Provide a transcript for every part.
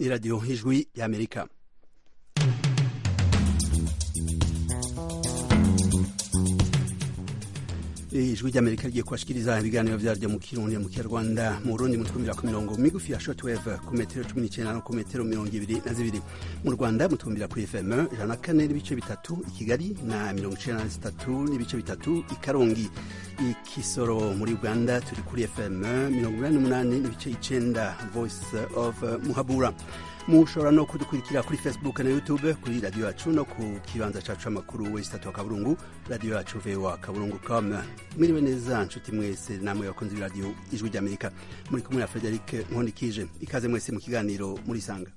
radiyo ijwi y'amerika ijwi ry'amerika rigiye kubashikiriza ibiganiro vyaryo mu kirundi mu kinyarwanda mu burundi mutwumvira ku mirongo migufi ya shortwave ku metero cumi n'icenda no ku metero mirongo ibiri na zibiri mu rwanda mutwumvira kuri fm ijana na kane n'ibice bitatu i kigali na mirongo icenda na zitatu n'ibice bitatu i karongi ikisoro muri uganda turi kuri fm mirongo inani n'umunani n'ibice icenda voice of muhabura mushobora no kudukurikira kuri facebook na youtube kuri radiyo yacu no ku kibanza cacu c'amakuru wesitatu wa kaburungu radiyo yacu voa kaburungu com mwiriwe neza nshuti mwese namwe bakunzi b'iradiyo ijwi ry'amerika muri kumwe na frederic nkondikije ikaze mwese mu kiganiro murisanga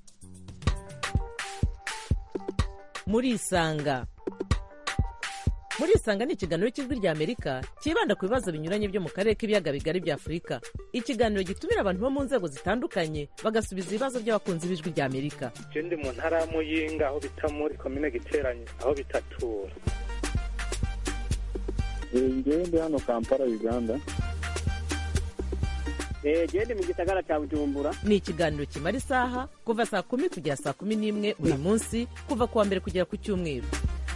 murisanga murisanga ni ikiganiro cy'ijwi ry'amerika cyibanda ku bibazo binyuranye byo mu karere k'ibiyaga bigari bya afurika ikiganiro gitumira abantu bo mu nzego zitandukanye bagasubiza ibibazo by'abakunzi b'ijwi ry'amerika je ndi mu ntara ya muyinga aho bita muri komine giteranye aho bitatura ngewe ndi hano kampala uganda gende mu gisagara cya bujumbura ni ikiganiro kimara isaha kuva saa kumi kugera saa kumi n'imwe buri munsi kuva ku wa mbere kugera ku cyumweru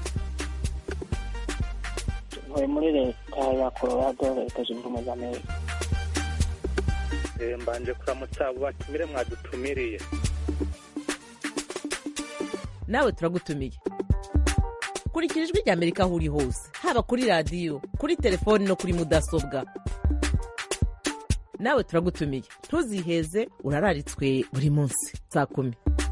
ntuye muri leta ya colorado leta zunze ubumwe za amerika Eh, mbanje kuramutsa abo batumire mwadutumiriye nawe turagutumiye kurikira ijwi ry'amerika aho uri hose haba kuri radiyo kuri telefoni no kuri mudasobwa nawe turagutumiye ntuziheze urararitswe buri munsi saa kumi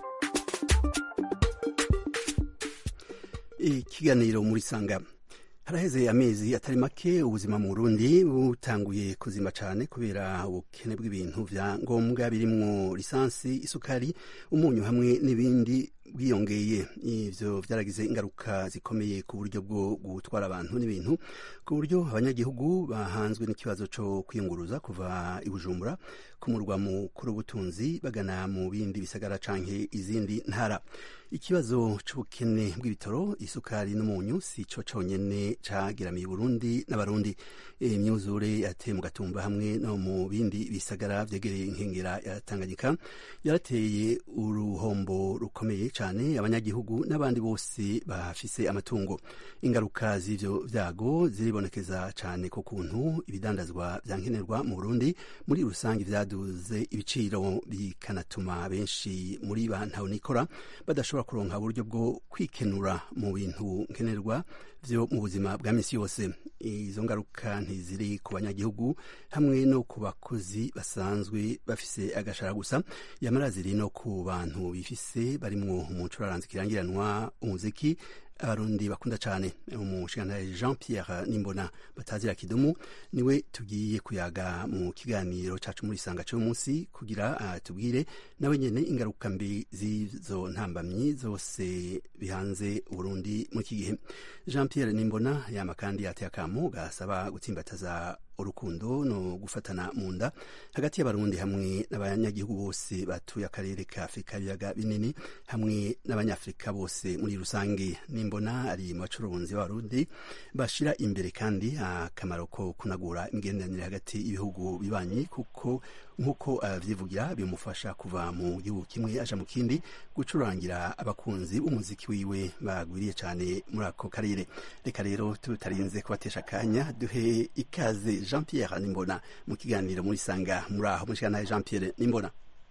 ikiganiro muri sanga haraheze amezi atari make ubuzima mu burundi butanguye kuzima cyane kubera ubukene bw'ibintu vya ngombwa birimwo lisansi isukari umunyu hamwe n'ibindi bwiyongeye ivyo vyaragize ingaruka zikomeye ku buryo bwo gutwara abantu n'ibintu ku buryo abanyagihugu bahanzwe n'ikibazo co kwiyunguruza kuva i bujumbura ku murwa mukuru w'ubutunzi bagana mu bindi bisagara canke izindi ntara ikibazo c'ubukene bw'ibitoro isukari n'umunyu si co conyene cagiramiye Burundi n'abarundi imyuzure yateye mu gatumba hamwe no mu bindi bisagara vyegereye inkengera ya Tanganyika yarateye uruhombo rukomeye cane abanyagihugu n'abandi bose bafise amatungo ingaruka z'ivyo vyago ziribonekeza cane ku kuntu ibidandazwa vyankenerwa mu Burundi muri rusange vyaduze ibiciro bikanatuma benshi muri ba ntawunikora badashobora kuronka uburyo bwo kwikenura mu bintu nkenerwa vyo mu buzima bwa misi yose izo ngaruka ntiziri ku banyagihugu hamwe no ku bakozi basanzwe bafise agashara gusa yamara ziri no ku bantu bifise barimwo umucuraranzi kirangiranwa umuziki abarundi bakunda cyane umushingantahe jean pierre nimbona batazira kidumu niwe tugiye kuyaga mu kiganiro cacu muri isanga cy'uyu munsi kugira uh, tubwire nawe nyene ingaruka mbi z'izo ntambamyi zose bihanze uburundi muri iki gihe jean pierre nimbona yama kandi yateye akamo gasaba gutsimbataza urukundo no gufatana mu nda hagati y'abarundi hamwe n'abanyagihugu bose batuye akarere ka afurika ibiyaga binini hamwe n'abanyafurika bose muri rusange nimbona ari mu bacuruzi b'abarundi bashira imbere kandi akamaro ko kunagura imigenderanire hagati y'ibihugu bibanyi kuko nk'uko avyivugira uh, bimufasha kuva mu gihugu kimwe aja mu kindi gucurangira abakunzi b'umuziki wiwe bagwiriye cane muri ako karere reka rero tutarinze kubatesha akanya duhe ikaze jean pierre nimbona mu kiganiro muri sanga muri aho mushikanaye jean pierre nimbona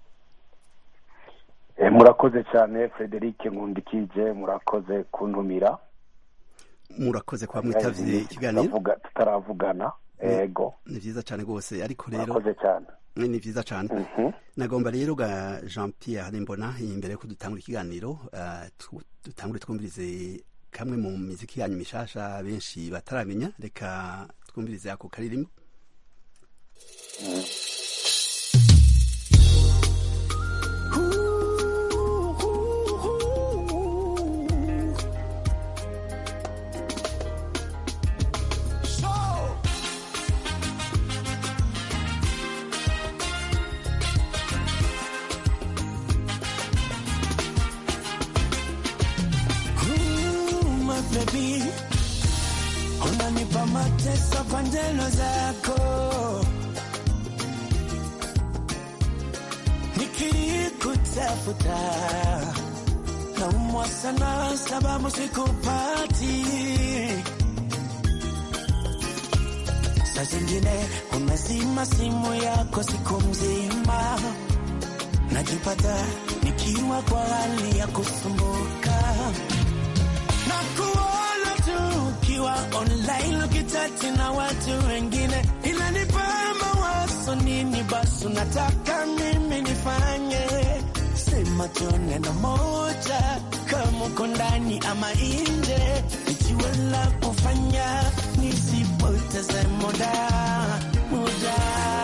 Eh, murakoze cyane frederic nkundikije murakoze kuntumira murakoze kuba mwitavye ikiganiro Tutavuga- tutaravugana ego ni vyiza cane rwose ariko rero murakoze cyane ni vyiza cane Mhm. nagomba rero ga jean pierre nimbona imbere yuko dutangura ikiganiro uh, tu- dutangure twumvirize kamwe mu miziki yanyu mishasha benshi bataramenya reka twumvirize ako karirimbo my baby, unanipa mateso kwa njeno zako, nikikuta kutafuta naumwa sana sababu sikupati saa zingine umezima simu yako siku mzima najipata nikiwa kwa hali ya kusumbuka na kuona tu ukiwa online ukitati na watu wengine inanipamba waso nini basi unataka mimi nifanye sema tu neno moja kama uko ndani ama nje ikiwa la kufanya nisipoteze muda muda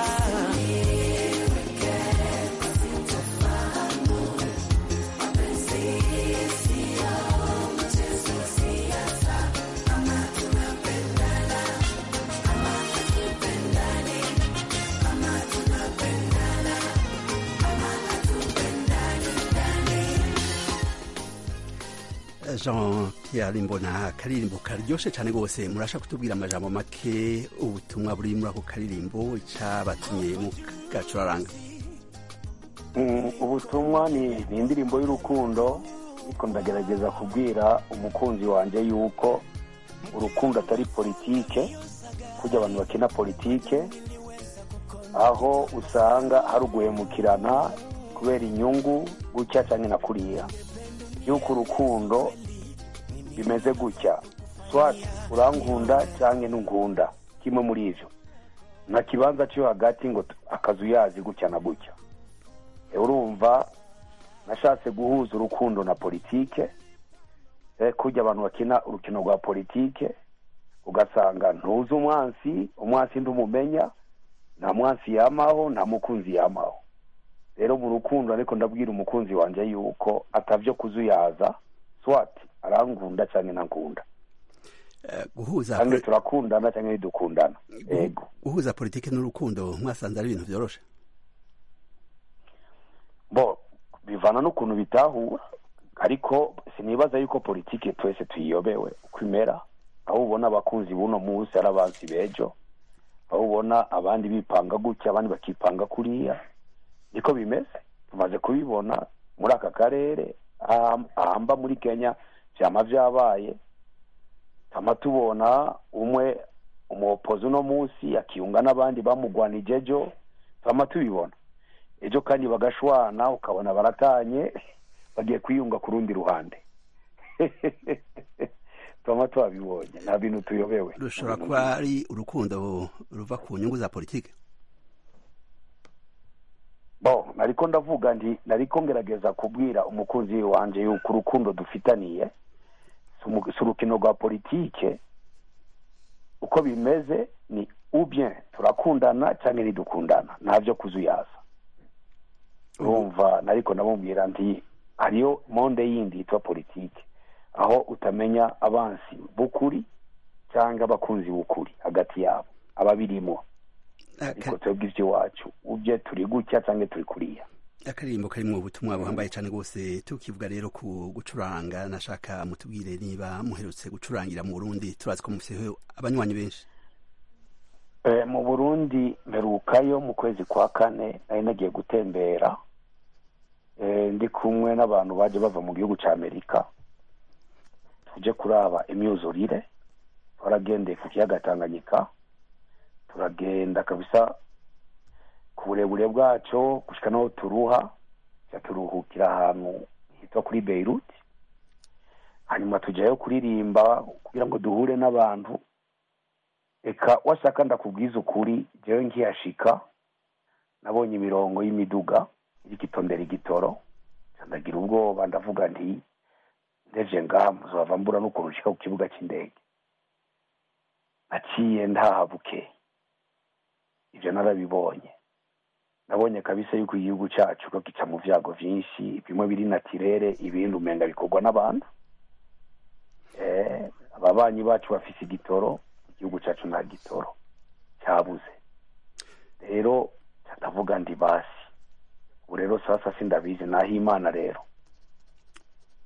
jean pierre mbona akaririmbo karyoshe cyane rwose murasha kutubwira amajambo make ubutumwa buri muri ako karirimbo cyabatumye mu gacuraranga Mm, ubutumwa ni ni indirimbo y'urukundo ariko ndagerageza kubwira umukunzi wanjye yuko urukundo atari politike kujya abantu bakina politike aho usanga hari uguhemukirana kubera inyungu gutya cyangwa na kuriya yuko urukundo bimeze gutya swati urankunda cyangwa ntunkunda kimwe muri ibyo nta kibanza cyo hagati ngo t- akazu yazi gutya na gutya Eh, urumva nashatse guhuza urukundo na politike eh, kujya abantu bakina urukino rwa politike ugasanga ntuzi umwansi umwansi ndumumenya nta mwansi yamaho nta mukunzi yamaho rero mu rukundo ariko ndabwira umukunzi wanjye yuko atavyo kuzuyaza swati arankunda cyangwa nankunda Eh, guhuza kandi turakundana cyangwa ntidukundana yego guhuza politiki n'urukundo mwasanze ari ibintu byoroshe bo bivana n'ukuntu bitahura ariko sinibaza yuko politike twese tuyiyobewe uko imera aho ubona abakunzi b'uno munsi ari abansi b'ejo aho ubona abandi bipanga gutya abandi bakipanga kuriya niko bimeze tumaze kubibona muri aka karere aham- ahamba muri kenya vyama vyabaye tama tubona umwe umuopozi uno munsi akiyunga n'abandi bamugwanije ejo tama tubibona ejo kandi bagashwana ukabona baratanye bagiye kwiyunga ku rundi ruhande tuba twabibonye nta bintu tuyobewe rushobora kuba ari urukundo ruva ku nyungu za politiki bo nariko ndavuga nti nariko ngerageza kubwira umukunzi wanje yuko urukundo dufitaniye si umu- si urukino rwa politike uko bimeze ni ubien turakundana cyangwa ntidukundana ntabyo kuzuyaza urumva nariko ndamubwira nti hariyo monde yindi yitwa politike aho utamenya abansi b'ukuri cyangwa abakunzi b'ukuri hagati yabo ababirimo ariko twebwe iby'iwacu ubye turi gutya cyangwa turi kuriya akaririmbo karimo ubutumwa buhambaye cyane rwose tukivuga rero ku gucuranga nashaka mutubwire niba muherutse gucurangira mu burundi turazi ko mufiteho abanywanyi benshi Eh, mu burundi mperukayo mu kwezi kwa kane nari nagiye gutembera Eh, ndi kumwe n'abantu baje bava mu gihugu cya amerika tuje kuraba imyuzurire twaragendeye ku kiyaga tanganyika turagenda kabisa ku burebure bwacyo gushika n'aho turuha tuja turuhukira ahantu hitwa kuri beirut hanyuma tujyayo kuririmba kugira ngo duhure n'abantu reka washaka ndakubwiza ukuri jewe nkiyashika nabonye imirongo y'imiduga iriko itondera igitoro nca ndagira ubwoba ndavuga nti ndeje ngaha muzova mbura n'ukuntu nshika ku kibuga cy'indege naciye ndaha bukeye ivyo narabibonye nabonye kabisa yuko igihugu cacu ko gica mu vyago vyinshi bimwe biri natirere ibindi umenga bikorwa n'abantu eh, ababanyi bacu bafise igitoro igihugu cyacu nta gitoro cyabuze rero ndavuga ndi basi ubu rero sasa sindabizi naho imana rero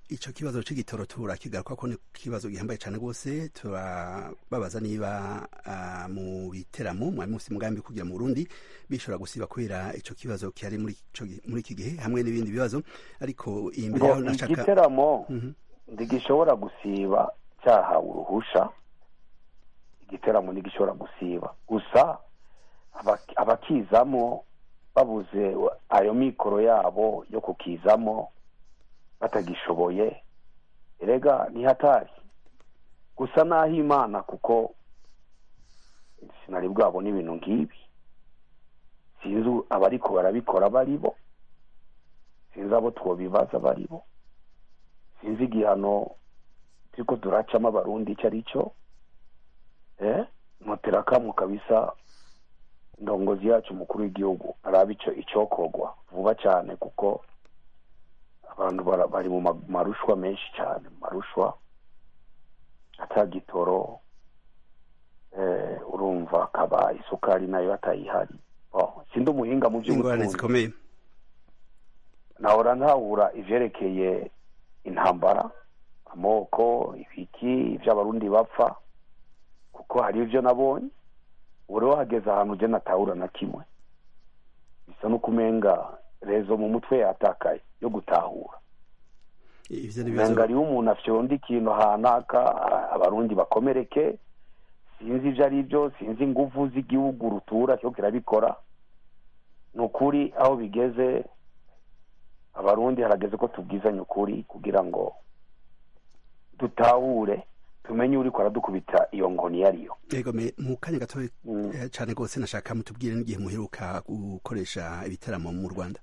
ico kibazo c'igitoro turakigaruka ko ni ikibazo gihambaye cane rwose turababaza niba uh, mu biteramo mwari mufite umugambi kugira mu Burundi bishobora gusiba kubera ico kibazo kihari muri ico gi- muri iki gihe hamwe n'ibindi bibazo ariko imbere ngo yaho nashaka igiteramo Mhm. ntigishobora gusiba cyahawe uruhusha igiteramo ntigishobora gusiba gusa aba- abakizamo babuze ayo mikoro yabo yo kukizamo batagishoboye erega ni hatari gusa naho imana kuko sinari bwabona ibintu nk'ibi sinzi abariko barabikora bari bo sinzi abo twobibaza bari bo sinzi igihano turiko turacamo abarundi icyo ari cyo eh mutera kamwe kabisa ndongozi yacu umukuru w'igihugu araba ico icokogwa vuba cyane kuko abantu bara- bari mu ma- marushwa menshi cyane mu marushwa atagitoro eh, urumva akaba isukari nayo atayihari oh, sindi umuhinga mu ingorane by'ubutunzi zikomeye nahora ntahura ivyerekeye intambara amoko ibiki ivy'abarundi bapfa kuko hari ivyo nabonye ubu rero hageze ahantu uje natahura na kimwe bisa no kumenga rezo mu mutwe yatakaye yo gutahura ivyo ni menga ibibazo hariho umuntu afyonda ikintu hanaka a- abarundi bakomereke sinzi ivyo ari byo sinzi inguvu z'igihugu rutura cyo kirabikora ni ukuri aho bigeze abarundi harageze ko tubwizanya ukuri kugira ngo dutahure tumenye uriko aradukubita iyo ngoni iyo ariyo yego me mu kanya gato Mm. eh, cane rwose nashaka mutubwire n'igihe muheruka gukoresha ibiteramo mu Rwanda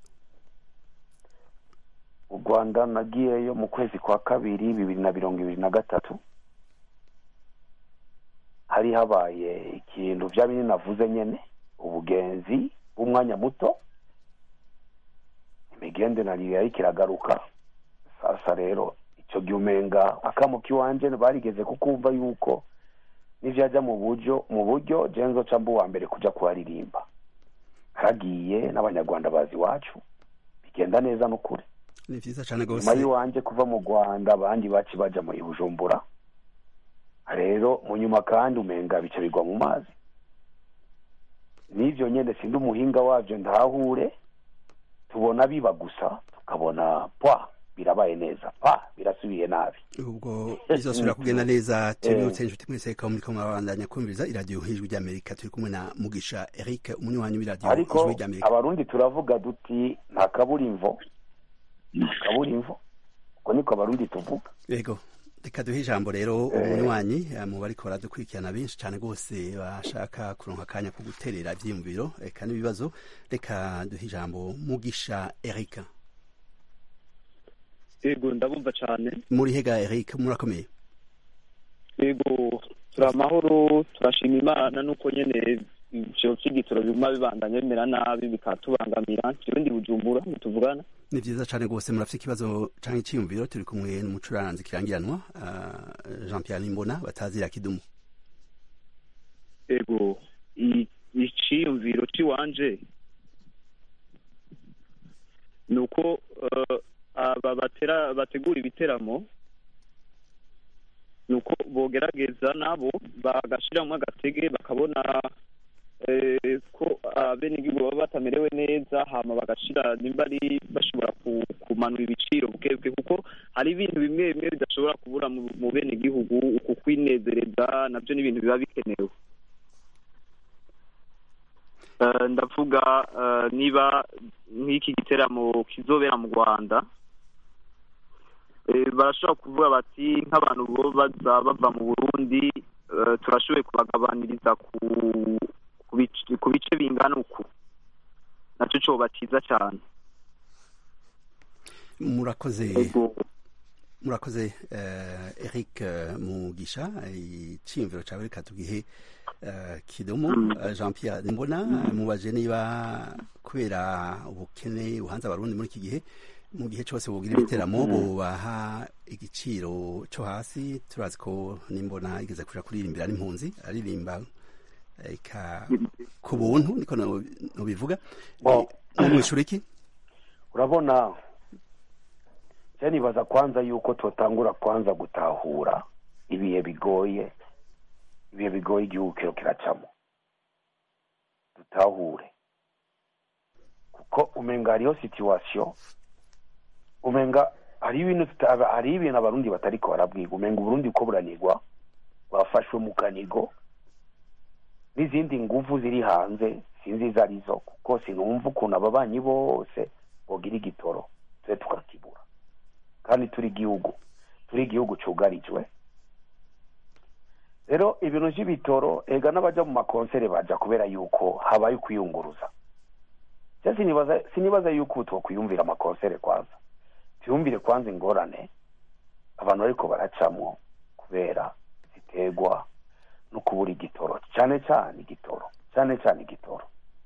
u rwanda nagiyeyo mu kwezi kwa kabiri bibiri na mirongo ibiri na gatatu hari habaye ikintu bya bindi navuze nyene ubugenzi bw'umwanya muto imigenderanire yariko iragaruka sasa rero ico gihe umenga akamuka iwanje barigeze kukumva yuko nivyaja mu buryo mu buryo je nzoca mba uwa mbere kuja kuharirimba haragiye n'abanyarwanda bazi iwacu bigenda neza n'ukuri ni vyiza cane rwose nyuma y'iwanje kuva mu rwanda abandi baci baja muri bujumbura rero mu nyuma kandi umenga bica bigwa mu mazi n'ivyo nyene sindi umuhinga wavyo ndahure tubona biba gusa tukabona pwa birabaye neza pa birasubiye nabi ubwo bizosubira kugenda neza tubibutse inshuti mwese ko muriko murabandanya kumviriza iradiyo ijwi ry'amerika turi kumwe na mugisha eric umunywanyi w'iradiyo ariko ijwi ry'amerika abarundi turavuga duti nta kaburimvo nta kaburimvo uko niko abarundi tuvuga yego reka duhe ijambo rero umunywanyi eh, mu bariko baradukurikirana benshi cane rwose bashaka kuronka akanya ko guterera ivyiyumviro reka n'ibibazo reka duhe ijambo mugisha eric yego ndabumva cyane muri hega eric murakomeye yego turi amahoro turashima imana nuko nyene ivyo vy'igitoro biguma bibandanya bimera nabi bikatubangamira jewe ndi bujumbura tuvugana ni vyiza cane rwose murafite ikibazo canke iciyumviro turi kumwe n'umucuranzi kirangiranwa uh, jean pierre nimbona batazira kidumu yego i- iciyumviro ciwanje ni uko eh, aba batera bategura ibiteramo ni uko bogerageza nabo bagashiramwo agatege bakabona eh, ko abenegihugu baba batamerewe neza hama bagashira nimba ari bashobora ku- kumanura ibiciro bwebwe kuko hari ibintu bimwe bimwe bidashobora kubura mu mu benegihugu uku kwinezereza navyo ni ibintu biba bikenewe Eh, ndavuga eh, niba nk'iki giteramo kizobera mu rwanda eh, barashobora kuvuga bati nk'abantu bo baza bava mu burundi eh, turashoboye kubagabaniriza ku ku bice- ku bice bingana uku nacyo coba ciza cyane murakoze Ego. murakoze uh, eric uh, mugisha iciyumviro cawe reka tugihe uh, kidumu uh, jean pierre mbona mubaje niba kubera ubukene buhanze abarundi muri iki gihe mu gihe cyose bugira ibiteramo bubaha igiciro cyo hasi turazi ko nimbona igeze kuja kuririmbira n'impunzi aririmba eka ku buntu niko no- nobivuga Bo. namwishura iki urabona je nibaza kwanza yuko totangura kwanza gutahura ibihe bigoye ibihe bigoye igihugu kiro kiracamo dutahure kuko umenga hariho situation umenga hariho ibintu tuta- hariho ibintu abarundi batariko barabwiga umenga uburundi uko buranigwa bwafashwe mu kanigo n'izindi nguvu ziri hanze sinzi izo arizo kuko sinumva ukuntu ababanyi bose bogira igitoro tube tukakibura kandi turi igihugu turi igihugu cugarijwe rero ibintu vy'ibitoro ega n'abaja mu makonsere baja kubera yuko habaye ukwiyunguruza je sinibaza sinibaza yuko ubu twokwiyumvira amakonsere kwanza tuyumvire kwanza ingorane abantu bariko baracamwo kubera ziterwa no kubura igitoro cyane cyane igitoro cyane cyane igitoro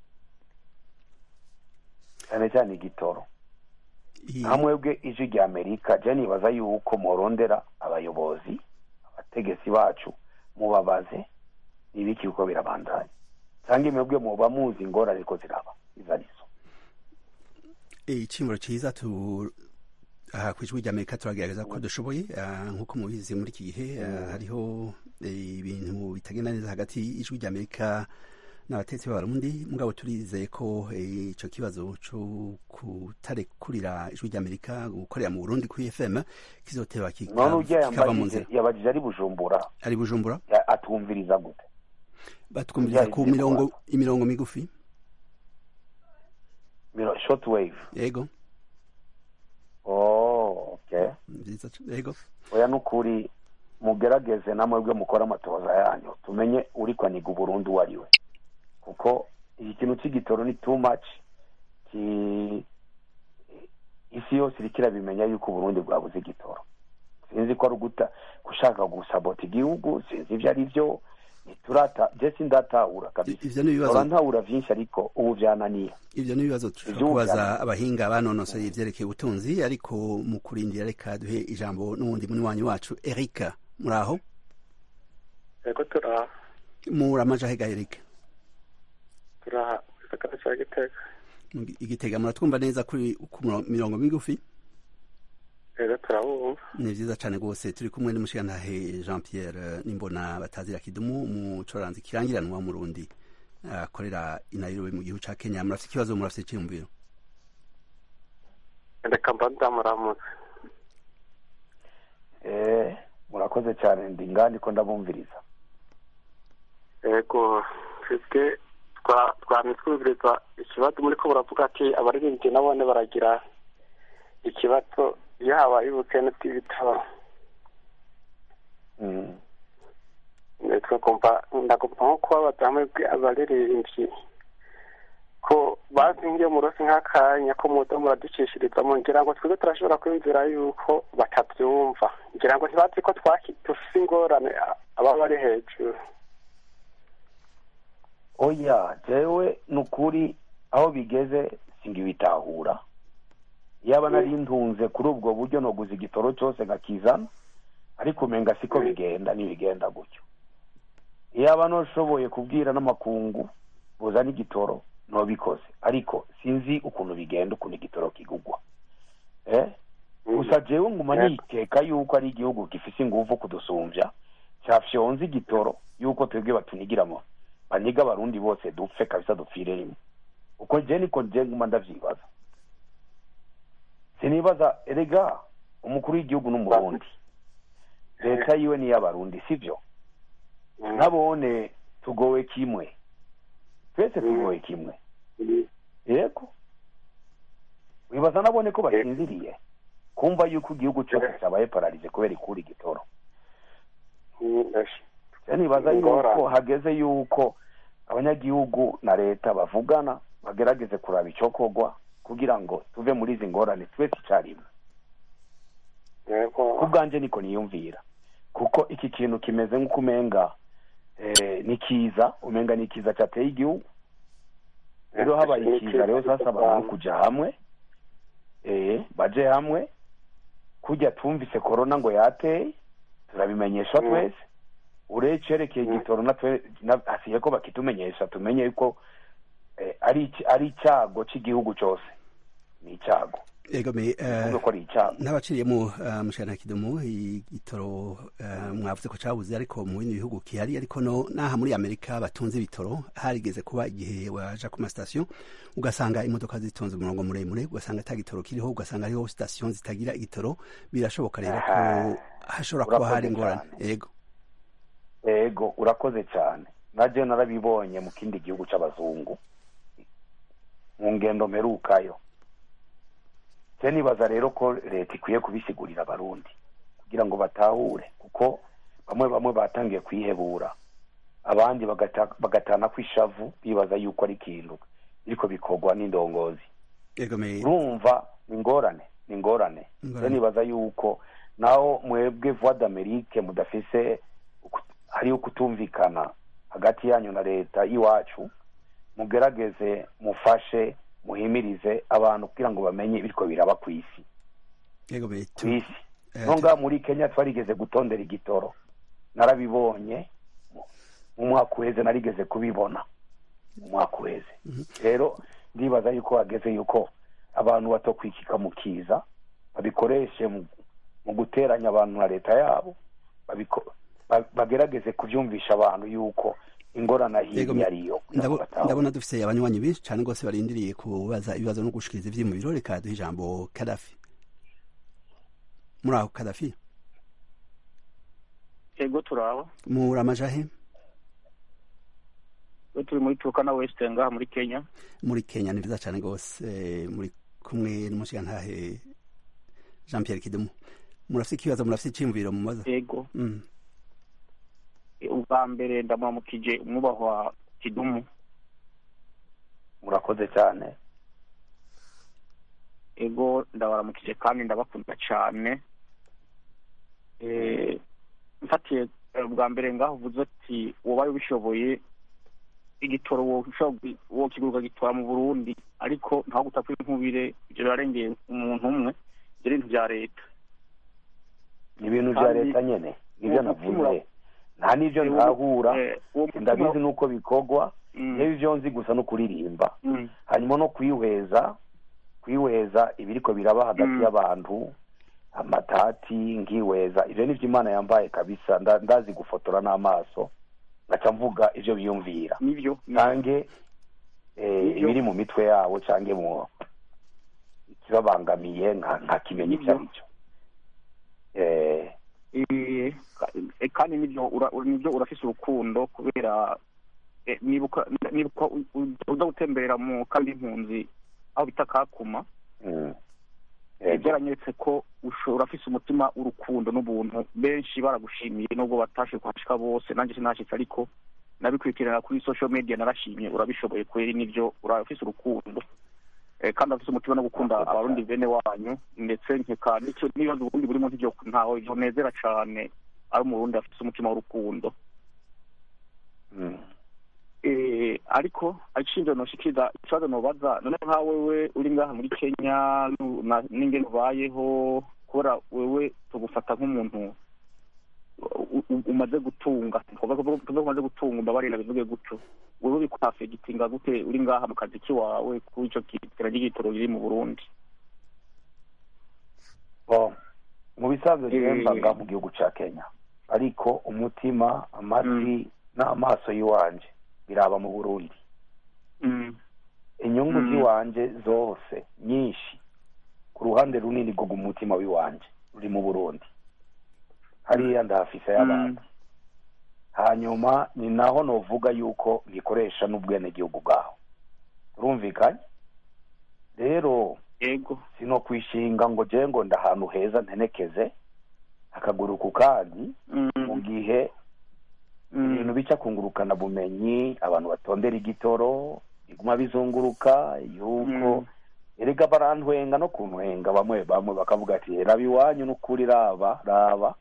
cyane cyane igitoro I- hamwebwe ijwi rya amerika je nibaza yuko morondera abayobozi abategetsi bacu mubabaze ibiki uko birabandanya cyangwa mwebwe muba muzi ingorane ko ziraba izo arizo icimuro ciza tu aha kw'ijwi rya amerika turagerageza ko dushoboye ah, nk'uko mubizi muri iki gihe ah, hariho eh, ibintu bitagenda neza hagati y'ijwi rya amerika n'abatetsi b'abarundi mugabo turizeye ko eh, ico kibazo co kutarekurira ijwi rya amerika gukorera mu burundi kuri fm kizoteba kika- none ujya kikava mu yambajije nzira yabajije ari bujumbura ari bujumbura ya- atwumviriza gute batwumviriza ku Ujya mirongo ivyigwa. imirongo migufi Miro- short wave yego oh okay nziza c- yego oya nukuri mugerageze namwebwe mukora amatoza yanyu tumenye uri kwaniga uburundi uwo ari we kuko iki kintu cy'igitoro ni too much ki isi yose iriko irabimenya yuko uburundi bwabuze igitoro sinzi ko ari uguta gushaka gusabota igihugu sinzi ivyo ari vyo ntiturata je sindatahura kabisa ivyo ni ibibazo ntahura vyinshi ariko ubu vyananiye ivyo ni ibibazo dushobora Ivy'ubu kubaza vyari- abahinga banonosoye ivyerekeye ubutunzi ariko mu kurindira reka duhe ijambo n'uwundi munywanyi wacu erika muraho yego turaha muri amaja hega erika turaha gisagara cya gitega igitega muratwumva neza kuri ku muro- mirongo migufi yego turabumva ni vyiza cane rwose turi kumwe n'umushigantahe jean pierre nimbona batazira kidumu umucoranzi kirangiranwa mu rundi akorera i nairobi mu gihugu ca kenya murafite ikibazo murafite iciyumviro reka mba ndamuramutse eh murakoze cyane ndi ngandi ko ndabumviriza yego twebwe twa- twamye twumviriza ikibazo muri ko buravuga ati abaririmbyi nabone baragira ikibazo iyo habaye ubukene bw'ibitabo mm. twagomba ndagomba nko kubabaza hamwe abaririmbyi ko bazingiye mu rose nk'akanya ko muza muraducishirizamo ngira ngo twebwe turashobora kwiyumvira yuko batabyumva ngira ngo ntibazi ko twaki- dufise ingorane a- ababa bari hejuru oya jewe ni ukuri aho bigeze singibitahura yaba nari ntunze kuri ubwo buryo noguza igitoro cyose nkakizana ariko umenga siko bigenda ntibigenda gutyo yaba noshoboye kubwira n'amakungu buzana igitoro nobikoze ariko sinzi ukuntu bigenda ukuntu igitoro kigugwa eh gusa jewe nguma nikeka yuko ari igihugu gifise inguvu kudusumbya cyafyonze igitoro yuko twebwe batunigiramo baniga abarundi bose dupfe kabisa dupfire rimwe uko je niko je nguma ndavyibaza sinibaza erega umukuru w'igihugu n'umurundi leta yiwe ni iy'abarundi sivyo nabone tugowe kimwe twese tugowe kimwe yego wibaza nabone ko basinziriye kumva yuko igihugu cyose cyabaye pararize kubera ikura igitoro Je nibaza yuko hageze yuko abanyagihugu na leta bavugana bagerageze kuraba icokorwa kugira ngo tuve muri izi ngorane twese icarimwe ku bwanje niko niyumvira kuko iki kintu kimeze nk'uko umenga eh, ni kiza umenga ni kiza cateye igihugu rero habaye ikiza rero sasa abantu kuja hamwe eh, baje hamwe kujya twumvise korona ngo yateye turabimenyeshwa Mm. twese urecerekeye igitoro natwe na- hasigaye ko bakitumenyesha tumenye yuko eh, ari iki- ari icyago cy'igihugu cyose ni icyago ego me eh, kuvuga ko ari icyaha n'abaciriyemo uh, mushana kidumu igitoro uh, mwavuze ko cabuze ariko mu bindi bihugu kihari ariko no naha muri Amerika batunze ibitoro harigeze kuba igihe waja ku mastation ugasanga imodoka zitonze umurongo muremure ugasanga ata gitoro kiriho ugasanga hariho station zitagira igitoro birashoboka rero ko Aha. hashobora kuba Urakoze hari ingorane cyane. ego ego urakoze cyane naje narabibonye mu kindi gihugu c'abazungu mu ngendo mperukayo se nibaza rero ko leta ikwiye kubisigurira abarundi kugira ngo batahure kuko bamwe bamwe batangiye kwihebura abandi bagata- bagatana kw'ishavu bibaza yuko ari ikintu biriko bikorwa n'indongozi ego me urumva ni ingorane ni ingorane Ingorane. se nibaza yuko naho mwebwe voix d'amerique mudafise uku- hariho kutumvikana hagati yanyu na leta y'iwacu mugerageze mufashe muhimirize abantu kugira ngo bamenye ibiriko biraba ku isi ego me ku isi eh, no ngaha muri kenya twarigeze gutondera igitoro narabibonye mu- mu mwaka uheze narigeze kubibona mu mwaka uheze rero ndibaza yuko hageze yuko abantu batokwikika mu kiza babikoreshe mu, mu guteranya abantu na leta yabo babiko- ba- bagerageze kubyumvisha abantu yuko ingorana Yego, hirya ariyo kugira ngo ndabo- batahure. ndabona dufise abanywanyi benshi cane gose barindiriye kubaza ibibazo no gushikiriza ivyiyumviro reka duhe ijambo Kadafi muri aho Kadafi ego turaba muri amajahe iyo turi muri turukana wesite ngaha muri kenya muri Kenya ni vyiza cane gose eh, muri kumwe n'umushigantahe Jean Pierre Kidumu murafise ikibazo murafise iciyumviro mumaza ego mm. ubwa mbere ndamuramukije umwubahwa kidumu murakoze cyane ego ndabaramukije kandi ndabakunda cyane Eh, mfatiye eh, bwa mbere ngaho uvuze ati wobaye ubishoboye igitoro woshobora wokiguruka gitwara mu burundi ariko ntaho gutapfa inkubire ibyo birarengeye umuntu umwe ibyo ni ibintu bya leta ni ibintu bya Kandi leta nyene nibyo uwo mutima- navuze nta n'ibyo Eh, uwo- ntahura eh, uwo mutima- ndabizi nuko bikorwa Mm, yewe ibyo nzi gusa no kuririmba mm, hanyuma no kwihweza kwihweza ibiriko biraba hagati Mm. y'abantu amatati nkihweza ivyo nivyo imana yambaye kabisa nda- ndazi gufotora n'amaso ngaca mvuga ivyo biyumvira nibyo cange eh, Nivyo. ibiri mu mitwe yabo cange mu ikibabangamiye nka- nkakimenya ivyo Nivyo. ari vyo Eh, Eh, ka- eh, kandi nibyo ura- ura- nibyo urafise urukundo kubera eh, nibuka nibuka u- u- uza gutemberera mu kandi impunzi aho bita kakuma mm. eh, Yego. byaranyeretse ko usho- urafise umutima w'urukundo n'ubuntu benshi baragushimiye nubwo batashe kuhashika bose nanjye sinashitse ariko nabikurikirana kuri social media narashimye urabishoboye kweri nivyo urafise urukundo eh, kandi afise umutima no gukunda Murakoze abarundi bene wanyu ndetse nkeka nicyo n'ibibazo uburundi burimo ntivyo ntaho vyonezera cane ari umurundi afise umutima w'urukundo Mm. eh, ariko acinje noshikiriza ikibazo nobaza none nka wewe uri ngaha muri kenya nu- na- n'ingene ubayeho kubera wewe tugufata nk'umuntu u- u- umaze gutunga tuvuga ko tuvuga ko umaze gutunga umbabarira bivuge gutyo wewe bikwafegitinga gute uri ngaha mu kazi kiwawe kuri ico kitera ry'igitoro riri mu burundi Bon, mu bisanzwe Eh. yembaga mu gihugu ca kenya ariko umutima amatwi n'amaso y'iwanje biraba mu burundi mm. inyungu Mm. z'iwanje zose nyinshi ku ruhande runini rwo umutima w'iwanje ruri mu burundi hariya ndahafise y'abantu hanyuma ni naho novuga yuko ngikoresha n'ubwenegihugu bwaho urumvikanye rero yego sino kwishinga ngo je ngo ndahantu heza ntenekeze akaguru ku kandi Mm. mu gihe Mm. ibintu bica kungurukana bumenyi abantu batondera igitoro biguma bizunguruka yuko Mm. erega barantwenga no kuntwenga bamwe bamwe bakavuga ati raba iwanyu n'ukuri raba raba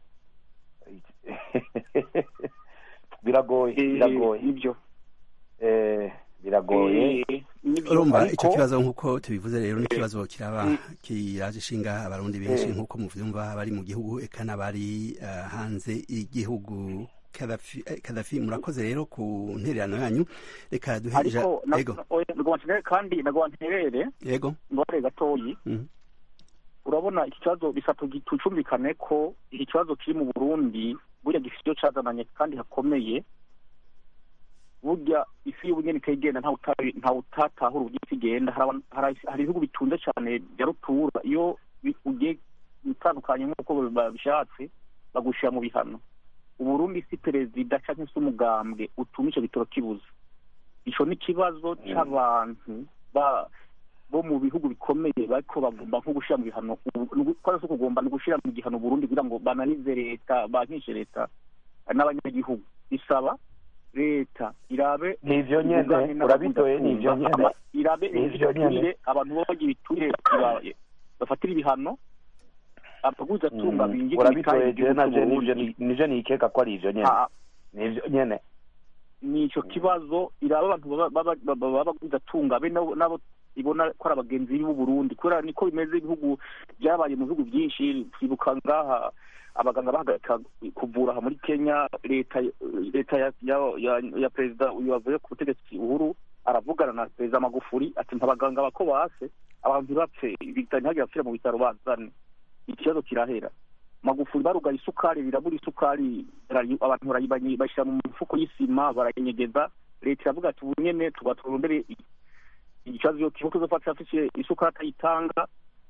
biragoye Eh, biragoye nibyo eh, biragoye Eh, nibyo urumva ariko- ico kibazo nk'uko tubivuze rero ni ikibazo kiraba Mm. kiraje ishinga abarundi benshi Mm. nk'uko muvyumva bari mu gihugu eka n'abari eh, hanze y'igihugu Kadafi eh, Kadafi murakoze rero ku ntererano yanyu reka duhe ija- ariko na- ego oya, nagomba nterere kandi nagomba nterere yego ngore gatoyi Mhm. urabona iki kibazo bisatu tucumvikane ko iki kibazo kiri mu burundi burya gifite icyo cazananye kandi hakomeye burya isi y'ubugeni ikagenda ntawe uta- ntawe utatahura uburyo isi igenda hari abantu- hari- hari ibihugu bitunze cyane bya rutura iyo bi- ugiye bitandukanye nk'uko babishatse bagushyira mu bihano uburundi si perezida cyangwa se umugambwe utuma icyo gitoro kibuza ico ni ikibazo c'abantu ba bo mu bihugu bikomeye bariko bagomba nko gushira mu bihano kora so kugomba no gushira mu gihano Burundi kugira ngo bananize leta bankishe leta n'abanyagihugu bisaba leta irabe Nivyo nyene, ubugane n'abakunze urabitoye, nivyo kumva, nyene. ama- irabe Nivyo nyene. ibiturire abantu baba bagira ibiturire iba- bafatira ibihano abaguza tunga binjira urabitoye je naje nivyo ni- nivyo nikeka ko ari ivyo nyene nivyo nyene nico kibazo iraba abantu baba- baba- baba baba baguza tunga be nabo nabo ibona ko ari abagenzi b'u Burundi kubera niko bimeze ibihugu byabaye mu bihugu byinshi twibuka ngaha abaganga bahagarika kuvura aha muri Kenya leta leta ya ya, ya, ya perezida uyu wavuye ku butegetsi uhuru aravugana na perezida Magufuli ati ntabaganga bako base abantu ntibapfe bitanye ntihagire abapfira mu bitaro bazane ikibazo kirahera magufuli barugaye isukari birabura isukari barayi- abantu barayibanyi bashyira mu mifuko y'isima barayinyegeza leta iravuga ati ubu nyene tuba turondere i- ikibazo yo kibuto zofata afise isukari atayitanga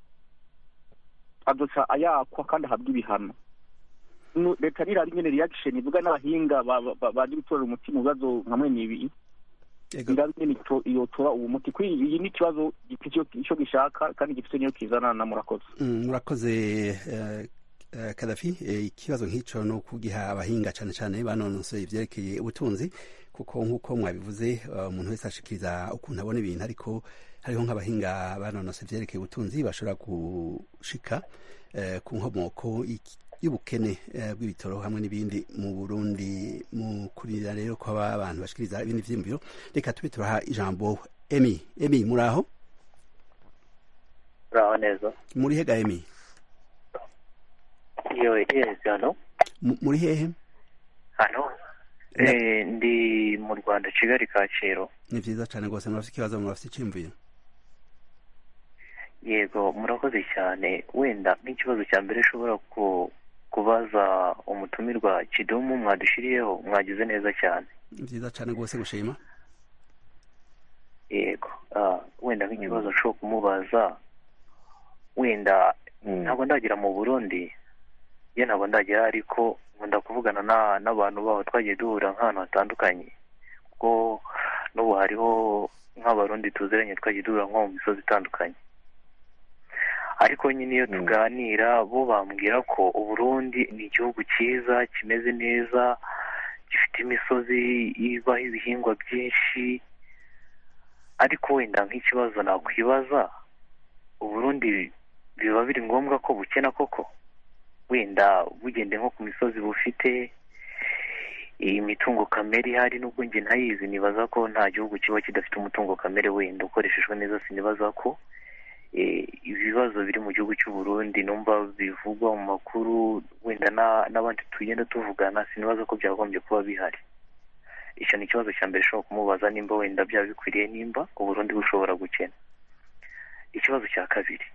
azoca ayakwa kandi ahabwa ibihano Nu- leta nirari nyene reaction ivuga n'abahinga ba- ba- ba- baje gutorera umuti mu bibazo nka mwene ibi Ego. irabe nyene ito- yotora uwo muti kuri iyi ni ikibazo gifite ico- ico gishaka kandi gifite niyo kizana na murakoze Mm, murakoze eh, eh, kadafi eh, ikibazo nk'ico no kugiha abahinga cane cane banonosoye ivyerekeye ubutunzi kuko nk'uko mwabivuze eh, umuntu wese ashikiriza ukuntu abona ibintu ariko hariho nk'abahinga banonosoye ivyerekeye ubutunzi bashobora gushika eh, ku nkomoko y'iki- y'ubukene eh, bw'ibitoro hamwe n'ibindi mu Burundi mu kurira rero ko aba abantu bashikiriza ibindi vyiyumviro reka tube turaha ijambo Emi Emi muraho uraho neza muri hega Emi iyo yezi hano Mu- muri hehe hano Na- eh, ndi mu rwanda kigali kacyiru ni vyiza cane rwose murafite ikibazo murafite iciyumviro yego murakoze cyane wenda nk'ikibazo cya mbere ushobora ku kubaza umutumirwa kidumu mwadushiriyeho mwagize neza cyane ni vyiza cane rwose gushima yego ah, wenda nk'ikibazo nshobora kumubaza wenda ntabwo ndagera mu burundi ye ntabwo ndagera ariko nkunda kuvugana na- n'abantu baho twagiye duhura nk'ahantu hatandukanye kuko n'ubu hariho nk'abarundi tuziranye twagiye duhura nko mu misozi itandukanye ariko nyine iyo tuganira bo bambwira ko uburundi ni igihugu cyiza kimeze neza gifite imisozi ibaho ibihingwa byinshi ariko wenda nk'ikibazo nakwibaza uburundi biba biri ngombwa ko bukena koko wenda bugende nko ku misozi bufite imitungo kamere ihari nubwo njye ntayizi nibaza ko nta gihugu kiba kidafite umutungo kamere wenda ukoreshejwe neza sinibaza ko eh, ibibazo biri mu gihugu cy'u Burundi numva bivugwa mu makuru wenda na- n'abandi tugenda tuvugana sinibaza ko byagombye kuba bihari icyo ni ikibazo cya mbere ushobora kumubaza nimba wenda byaba bikwiriye nimba uburundi bushobora gukena ikibazo cya kabiri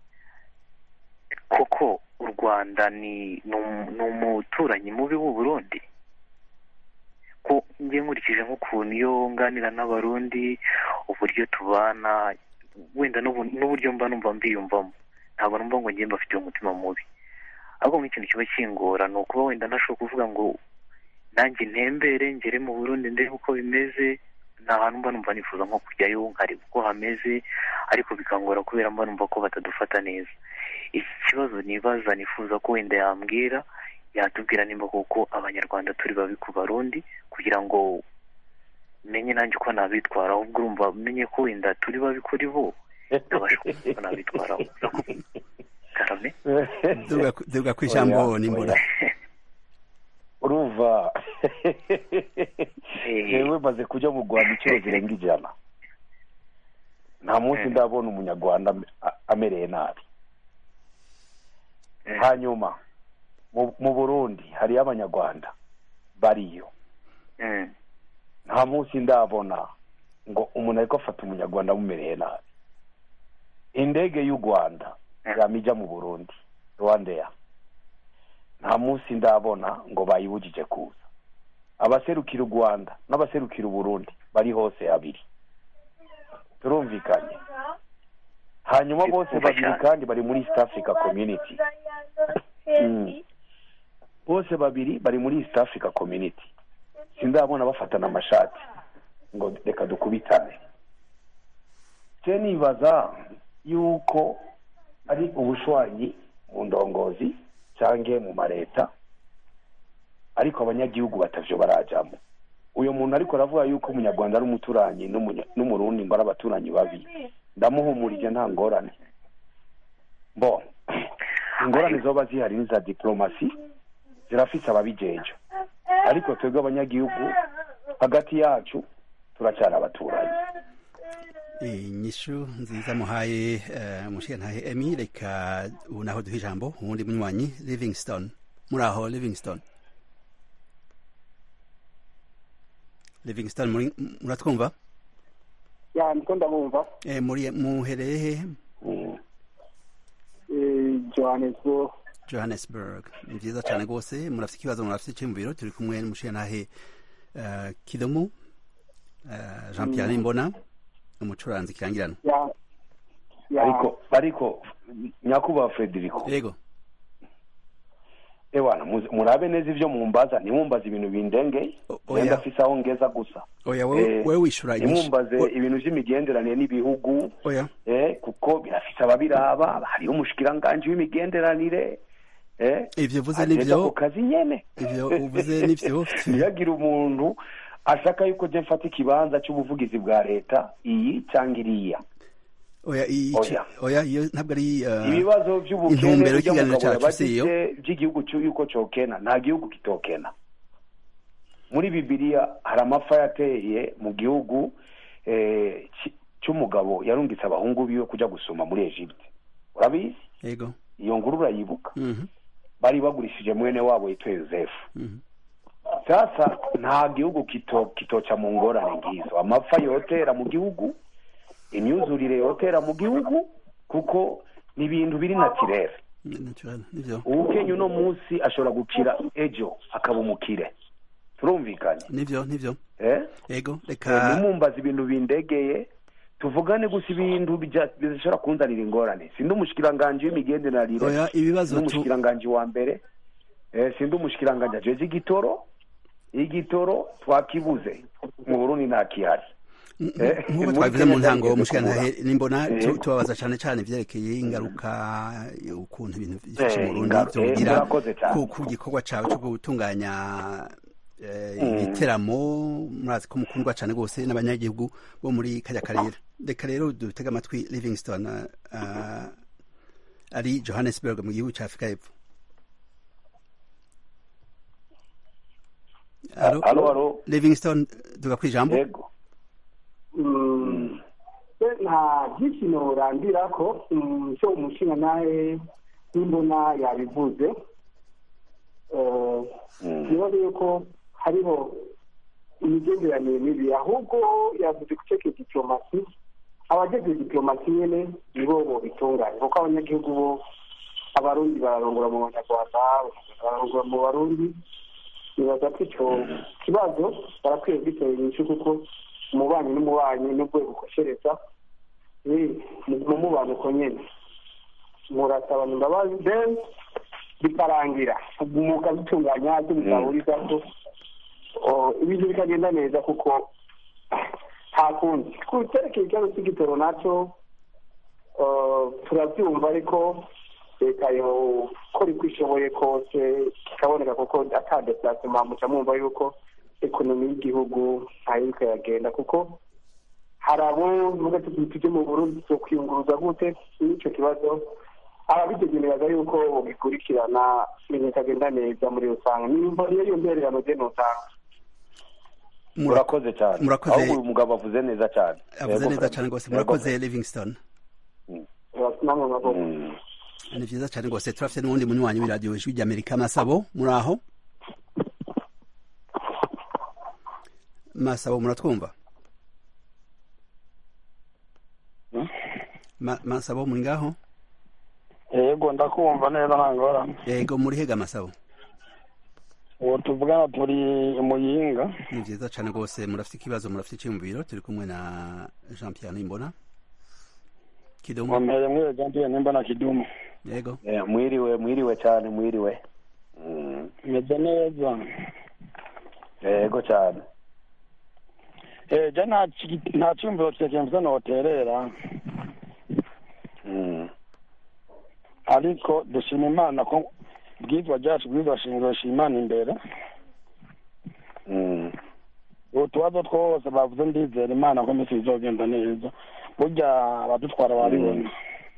koko u rwanda ni ni um- ni umuturanyi mubi w'u burundi ko njye nkurikije nk'ukuntu iyo nganira n'abarundi uburyo tubana wenda n'ubu- n'uburyo mba numva mbiyumvamo ntabwo numva ngo njye mbafitiye umutima mubi ahubwo nk'ikintu kiba kingora ni ukuba wenda ntashobora kuvuga ngo nanjye ntembere ngere mu burundi ndebe uko bimeze nta hantu mba numva nifuza nko kujyayo nkareba uko hameze ariko bikangora kubera mba numva ko batadufata neza iki kibazo nibaza nifuza ko wenda yambwira yatubwira nimba koko abanyarwanda turi babi ku barundi kugira ngo menye nanjye uko nabitwara ahubwo urumva menye ko wenda turi babi kuri bo ndabasha kumenya uko nabitwaraho karame duga duga kw'ijambo nimbura uruva yewe maze kujya mu rwanda inshuro zirenga ijana nta munsi ndabona umunyarwanda ame- a- amereye nabi hanyuma mu- mu burundi hariyo abanyarwanda bariyo Mm. nta munsi ndabona ngo umuntu ariko afata umunyarwanda amumereye nabi indege y'u rwanda yamija mu burundi rwandeya nta munsi ndabona ngo bayibujije kuza abaserukira u rwanda n'abaserukira uburundi bari hose abiri turumvikanye hanyuma bose babiri kandi bari muri east africa community Mm. bose babiri bari muri east africa community sindabona bafatana amashati ngo reka dukubitane se nibaza yuko ari ubushwanyi mu ndongozi cyangwa mu mareta ariko abanyagihugu batavyo barajamo uyu muntu ariko aravuga yuko umunyarwanda ari umuturanyi n'umunya- n'umurundi ngo ari abaturanyi babi ndamuhumurije nta ngorane bo ingorane zoba zihari ni za diplomasi zirafise ababijeje ariko twebwe abanyagihugu hagati yacu turacyari abaturanyi inyishu nziza muhaye eh, mushigantahe emi reka ubu naho duha ijambo uwundi munywanyi livingston muri aho livingston livingston muri- muratwumva ya niko ndabumva Eh, muri muhereye hehe Mm. Eh, johannesburg johannesburg ni vyiza cane rwose murafite ikibazo murafite iciyumviro turi kumwe n'umushigantahe eh, kidomu eh, jean pierre nimbona umucuranzi kirangirano ya ya ariko ariko nyakubahwa frederico yego ewana muzi- murabe neza ivyo mumbaza ntimumbaze ibintu bindengeye O- oya. wenda afise aho ngeza gusa oya wewe Eh, wewe wishura inyishu ntimumbaze O- ibintu vy'imigenderanire n'ibihugu oya eh, kuko birafise ababiraba hariho umushikiranganji w'imigenderanire eh, ivyo uvuze ajejwe nivyo ako kazi nyene ivyo uvuze nivyo ntihagire umuntu ashaka yuko je mfata ikibanza c'ubuvugizi bwa leta iyi cyangwa iriya oya ico Oya. oya iyo ntabwo ari eh, ibibazo by'ubukene intumbero burya y'ikiganiro mugabo cacu si iyo yabajije by'igihugu cyo yuko cokena nta gihugu kitokena muri bibiliya hari amapfa yateye mu gihugu eh, ci- c'umugabo yarungitse abahungu biwe kuja gusoma muri Egypte urabizi yego iyo nkuru urayibuka Mhm, bari bagurishije mwene wabo yitwa Yosefu mhm. sasa nta gihugu kito kitoca mu ngorane ngizo amapfa yotera mu gihugu imyuzurire yotera mu gihugu kuko ni ibintu biri natirere Ni- naturel, nivyo ubukenya uno munsi ashobora gukira ejo akaba umukire turumvikanye nivyo nivyo eh? yego Eh, reka nimumbaza ibintu bindegeye tuvugane gusa ibintu bija- bishobora kunzanira ingorane sindi umushikiranganji w'imigenderanire oya ibibazo sindi tu umushikiranganji wa mbere eh, sindi umushikiranganji ajeje igitoro igitoro twakibuze mu burundi nta kihari Eh, nk'uko muri twabivuze Kenya mu ntango byageze mushigantahe kubura. nimbona tu- Yego. tubabaza cane cane ivyerekeye ingaruka ukuntu ibintu vyifashe Eh, mu Burundi ingaruka- eh, vyogira murakoze cane. ku ku gikorwa cawe co gutunganya eh, Mm. ibiteramo murazi ko mukundwa cane rwose n'abanyagihugu bo muri kajya karere reka rero dutega amatwi livingston uh, ari johannesburg mu gihugu ca afurika y'epfo Alo? Alo, alo. livingston duga kwijambo yego Mm, se nta byinshi norandira ko mm, cyo umushinga nawe n'imbona yabivuze Eh, Mm. ibibazo yuko hariho imigenderanire mibi ahubwo yavuze ku ceke diplomasi abageze diplomasi nyene nibo bobitunganya kuko abanyagihugu bo abarundi bararongora mu banyarwanda bararongora mu barundi nibaza ko ico kibazo barakwiye gitera inyishu kuko umubanyi n'umubanyi n'ubwo bukoshereza ni mu mubano uko nyene murasabana imbabazi then bikarangira mukabitunganya icyo mutahurizaho Oh, ibintu bikagenda neza kuko nta kundi ku cyerekeye ikibazo cy'igitoro nacyo oh, turabyumva ariko leta yokora uko ishoboye kose kikaboneka kuko ata deplacement muca mwumva yuko ekonomi y'igihugu ntayiriko iragenda kuko hari abo vuga tuti tujye mu burundi zo kwiyunguruza gute n'icyo kibazo ababitegerezaga yuko bikurikirana ibintu bikagenda neza muri rusange nimba niyo yumbererano je notanga murakoze cyane murakoze. ahubwo uyu mugabo avuze neza cyane avuze Yego, neza Fred. cane rwose Yego, murakoze Fred. livingston namwe maboko Mm. ni vyiza cane rwose turafite n'uwundi munywanyi w'iradiyo ijwi ry'amerika masabo muri aho masabo muratwumva Ma- masabo muri ngaho yego ndakumva neza nta ngorane yego muri hega masabo ubu tuvugana turi muyinga ni byiza cyane rwose murafite ikibazo murafite icyiyumviro turi kumwe na jean pierre nimbona kidumu nkomere mwiriwe jean pierre nimbona kidumu yego Eh, mwiriwe mwiriwe cyane mwiriwe Mm, meze neza yego cyane eh je nta ki- nta cyumviro kirekire mvuze noterera Mm, ariko dushima imana ko bwizwa ryacu bwizwa shingiro shimana imbere mm. utubazo twose bavuze ndizera imana ko iminsi bizogenda neza burya abadutwara baribona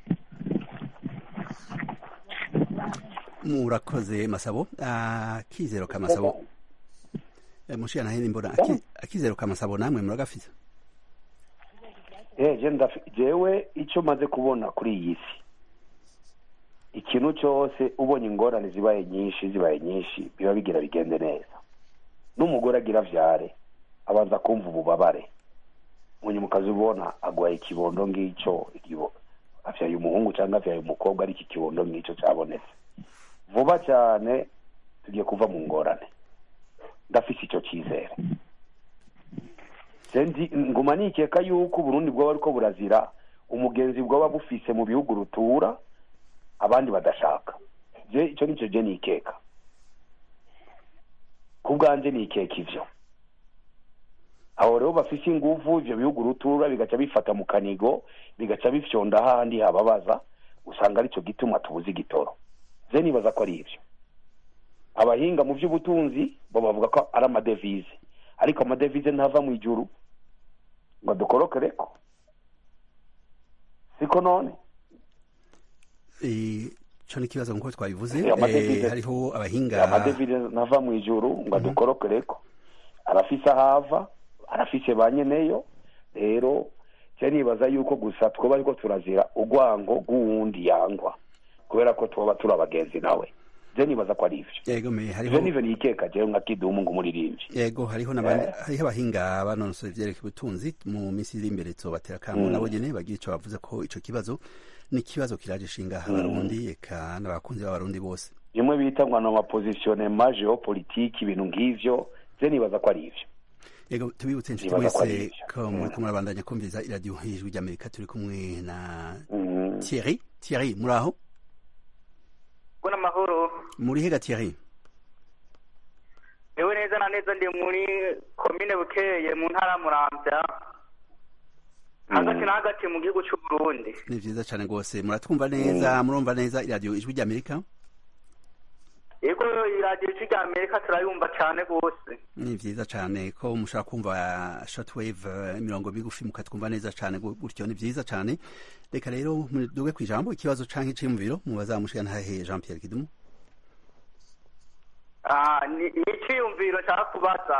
murakoze masabo akizero ka masabo Eh, mushiya na hene mbona aki- akizero ka masabo namwe muragafite Eh, je ndafi- jewe icyo maze kubona kuri iyi si ikintu cyose ubonye ingorane zibaye nyinshi zibaye nyinshi biba bigira bigende neza n'umugore agira avyare abanza kumva ububabare munyuma ukazibona agwaye ikibondo ng'icyo ikibo- avyaye umuhungu cyangwa avyaye umukobwa ari iki kibondo ng'icyo cyabonetse vuba cyane tugiye kuva mu ngorane ndafise icyo cyizere sendi nguma nikeka yuko uburundi bwaba ariko burazira umugenzi bwaba bufise mu bihugu rutura abandi badashaka je icyo nicyo je nikeka ku bwanje nikeka ivyo aho rero bafise inguvu ivyo bihugu rutura bigaca bifata mu kanigo bigaca bifyonda hahandi hababaza usanga aricyo gituma tubuze igitoro je nibaza ko ari ivyo abahinga mu by'ubutunzi bo bavuga ko ari amadevize ariko amadevize ntava mu ijuru ngo dukorokereko siko none ico ni ikibazo nkuko twabivuze Eh, amadevize- eh, hariho abahinga amadevize ntava mu ijuru ngo adukorokereko arafise ahava arafise ba nyeneyo rero cyo nibaza yuko gusa twoba ariko turazira urwango rw'uwundi yangwa kubera ko tuba turi abagenzi nawe je nibaza ko ari ivyo yego me ivyo hariho nivyo nikeka jewe nka kidumu ng'umuririmbyi yego hariho n'abandi hariho abahinga banonosoye ivyerekeye ubutunzi mu minsi iri imbere tuzobatera kamo nabo nyene bagira ico bavuze ko ico kibazo ni ikibazo kiraje ishinga abarundi eka n'abakunzi b'abarundi bose bimwe bita ngo ni amapositionema geopolitike ibintu nk'ivyo je nibaza ko ari ivyo yego tubibutse inshuti Nibaza ko ari mwese ivyo. ko muriko murabandanya kumviriza iradiyo hejuru ry'amerika turi kumwe na Mhm. thierry thierry muri aho ko n'amahoro muri hega thierry yewe neza na neza ndi muri komine bukeye mu ntara ya muramvya hagati na hagati mu gihugu c'u Burundi ni vyiza cane rwose muratwumva neza murumva neza iradiyo ijwi ry'amerika yego iradiyo ijwi rya amerika turayumva cane rwose ni vyiza cane ko mushobora kumva shortwave eh, imirongo migufi mukatwumva neza cane gu- gutyo ni vyiza cane reka rero muduge kw'ijambo ikibazo canke iciyumviro mubaza mushikana hahe jean pierre kidumu Ah, ni ni iciyumviro nshaka kubaza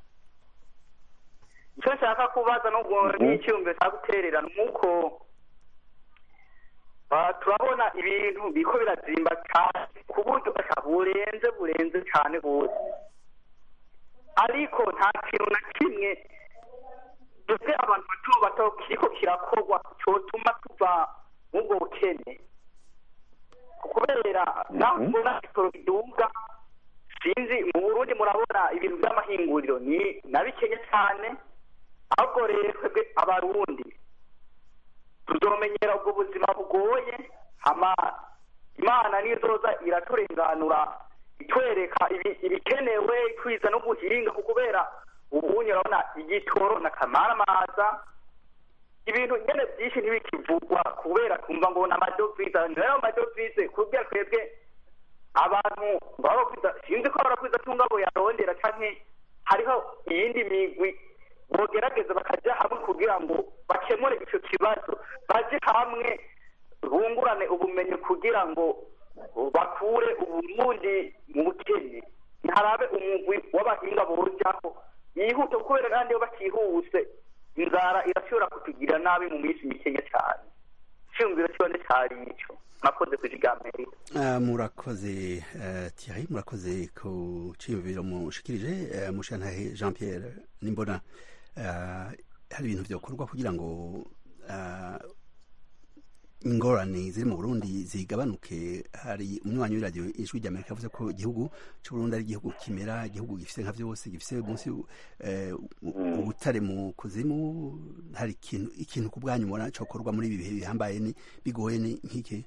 icyo nshaka kubaza nubwo ni iciyumviro nshaka guterera ni uko ah, turabona ibintu biriko birazimba cyane ku buryo aka burenze burenze cyane rwose ariko nta kintu na kimwe dufite abantu bato bato kiriko kirakorwa cyotuma tuva mubwo bukene kubera naho mbona ibitoro biduga sinzi mu burundi murabona ibintu by'amahinguriro ni na bikenya cyane ahubwo rero twebwe abarundi tuzomenyera ubwo buzima bugoye hama imana nizoza iraturenganura itwereka ibi- ibikenewe twiza no guhinga ku kubera ubunye urabona igitoro na kamaramaza ibintu nyene byinshi ntibikivugwa kubera twumva ngo ni amadovize nayo amadovize kubwira twebwe abantu baba bakwiza sinzi ko barakwiza tungabo yarondera canke hariho iyindi migwi bogerageza bakaja hamwe kugira ngo bakemure ico kibazo baje hamwe bungurane ubumenyi kugira ngo bakure uburundi mu bukene ntiharabe umugwi w'abahinga bojaho yihute kubera kandi iyo batihuse inzara irashobora kutugira nabi mu minsi mikenya cyane cyumviro cyone cyari ico mwakoze kujiga amerika Ah, murakoze eh, Thierry murakoze ku ciyumviro mushikirije eh, mushantahe Jean Pierre nimbona ah, hari ibintu vyokorwa kugira ngo ah, ingorane ziri mu burundi zigabanuke hari umunywanyi w'iradiyo ijwi rya amerika avuze ko igihugu c'uburundi ari igihugu kimera igihugu gifise nka vyose gifise munsi eh, u- ubutare mu kuzimu hari ikintu ikintu ku bwanyu mubona cokorwa muri ibi bihe bihambaye ni bigoye ni nk'iki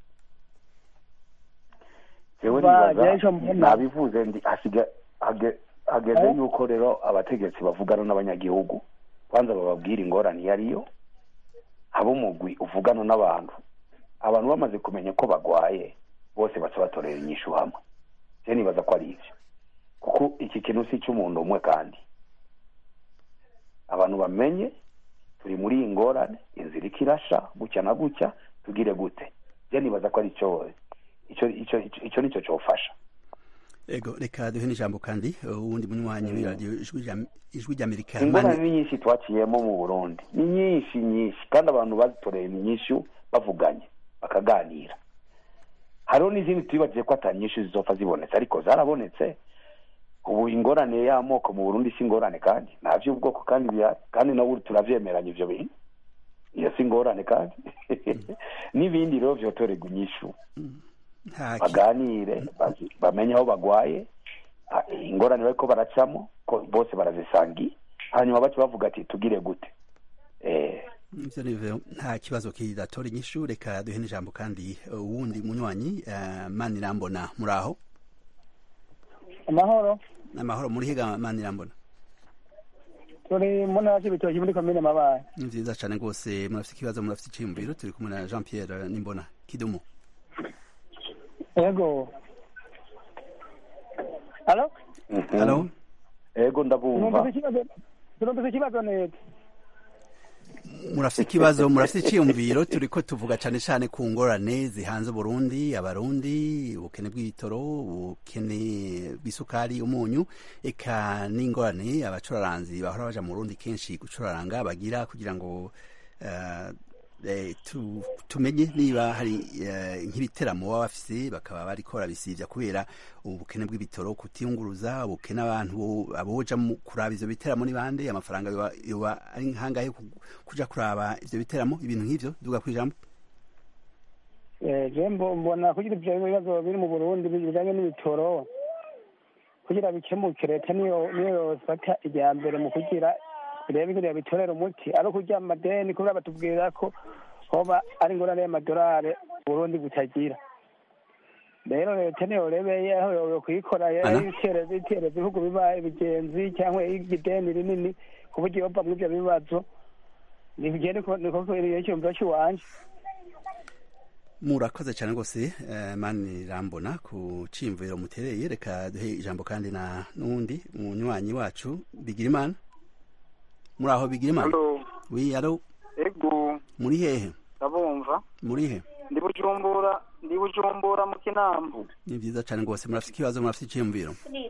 jewe Ba, nibaza jeje mbona- nabivuze ndi hasiga hage- hageze Eh? yuko rero abategetsi bavugana n'abanyagihugu kwanza bababwira ingorane iyo ariyo haba umugwi uvugana n'abantu abantu bamaze kumenya ko bagwaye bose baca batorera inyishu hamwe je nibaza ko ari ivyo kuko iki kintu si cy'umuntu umwe kandi abantu bamenye turi muri iyi ngorane inzira iriko irasha gutya na gutya tugire gute je nibaza ko ari cyo ico ico ico- ico nico cofasha ego reka duhe n'ijambo kandi uwundi munywanyi w'iradiyo ijwi rya- ijwi rya amerika ingorane Mani- ni nyinshi twaciyemo mu burundi ni nyinshi nyinshi kandi abantu bazitoreye ni nyinshi bavuganye bakaganira hariho n'izindi twibagiye ko atari nyinshi zizopfa zibonetse ariko zarabonetse ubu ingorane y'amoko mu burundi si ingorane kandi nta by'ubwoko kandi bihari kandi nawe turavyemeranya ivyo bintu iyo si ingorane kandi n'ibindi rero vyotorerwa inyishu nta ki- baganire bazi- bamenye aho bagwaye a- ingorane bariko baracamo ko bose barazisangiye hanyuma bace bavuga ati tugire gute eh ivyo nivyo nta kibazo kidatora inyishu reka duhe n'ijambo kandi uwundi munywanyi eh, manirambona muri aho amahoro amahoro muri higa manirambona turi mu ntara y'ibitoki muri komine mabaye ni vyiza cane rwose murafite ikibazo murafite iciyumviro turi kumwe na jean pierre nimbona kidumu yego alo mhm. halo ego ndabumva turumvise ikibazo turumvise ikibazo neza murafite ikibazo murafite iciyumviro turiko tuvuga cane cane ku ngorane zihanze Burundi abarundi ubukene bw'ibitoro ubukene bw'isukari umunyu eka n'ingorane abacuraranzi bahora baja mu Burundi kenshi gucuraranga bagira kugira ngo eh, eh, tu- tumenye niba hari eh, nk'ibiteramo baba bafise bakaba bariko barabisivya kubera ubukene bw'ibitoro kutiyunguruza ubukene abantu bo- aboja mu kuraba ivyo biteramo ni bande amafaranga yoba yoba ari nkangahe ku- kuja kuraba ivyo biteramo ibintu nk'ivyo duga kwijambo Eh, je mbo- mbona kugira ivyo bibazo biri mu burundi bijanye n'ibitoro kugira bikemuke leta niyo niyo yofata irya mbere mu kugira irebe ingene bitorera umuti ari ukurya amadeni kubera batubwira ko hoba ari ingorane y'amadolari burundi butagira rero leta niyo rebeye aho yo kuyikora Ana? itereza itereza ibihugu biba ibigenzi cyangwa ideni rinini ku buryo yova muri ivyo bibazo nibigende niko icyumviro cy'iwanje murakoze cyane rwose eh, mani rambona ku ciyumviro mutereye reka duhe ijambo kandi na n'uwundi munywanyi wacu bigirimana muri aho bigirimana Halo, wi alo ego muri hehe ndabumva muri he ndi bujumbura ndi bujumbura mu kinama ni vyiza cane rwose murafite ikibazo murafite iciyumviro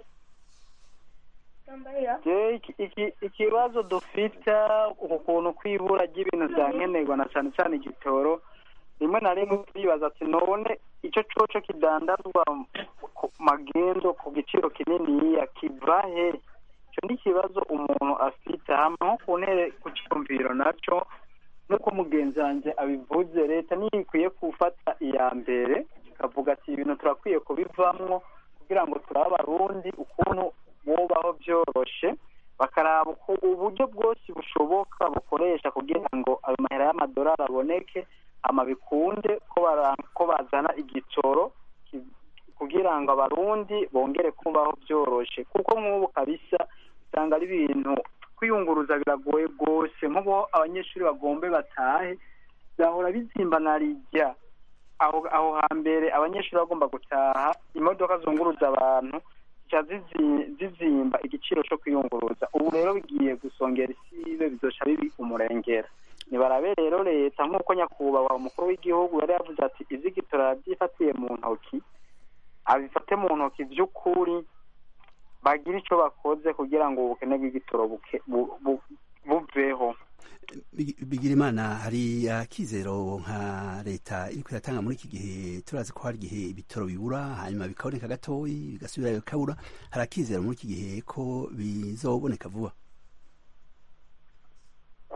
je iki- iki- ikibazo dufite uku kuntu kwibura ry'ibintu vya nkenerwa na cane cane igitoro rimwe na rimwe turibaza ati none ico coco kidandazwa ku magendo ku giciro kininiya kiva he ico ni ikibazo umuntu afite hama nko ku ntere ku ciyumviro naco nk'uko mugenzi wanje abivuze leta niyo ikwiye gufata iya mbere ikavuga ati ibintu turakwiye kubivamwo kugira ngo turabe abarundi ukuntu bubaho byoroshe bakaraba uko uburyo bwose bushoboka bukoresha kugira ngo ayo mahera y'amadolari aboneke ama bikunde ko bara- ko bazana igitoro ki- kugira ngo abarundi bongere kubaho byoroshe kuko nk'ubu kabisa usanga ari ibintu kwiyunguruza biragoye rwose nk'ubu abanyeshuri bagombe batahe byahora bizimbana rijya aho aho hambere abanyeshuri bagomba gutaha imodoka zunguruza abantu zica zizi- zizimba igiciro cyo kwiyunguruza ubu rero bigiye gusongera isibe bizoca bibi umurengera nibarabe rero leta nk'uko nyakubahwa umukuru w'igihugu yari yavuze ati ivy'igitora yavyifatiye mu ntoki abifate mu ntoki vy'ukuri bagire ico bakoze kugira ngo ubukene bw'igitoro buke- bu- bu- buveho Bigi- bigirimana hari akizero nka leta iriko iratanga muri iki gihe turazi ko hari igihe ibitoro bibura hanyuma bikaboneka gatoyi bigasubira bikabura hari akizero muri iki gihe ko bizoboneka vuba ku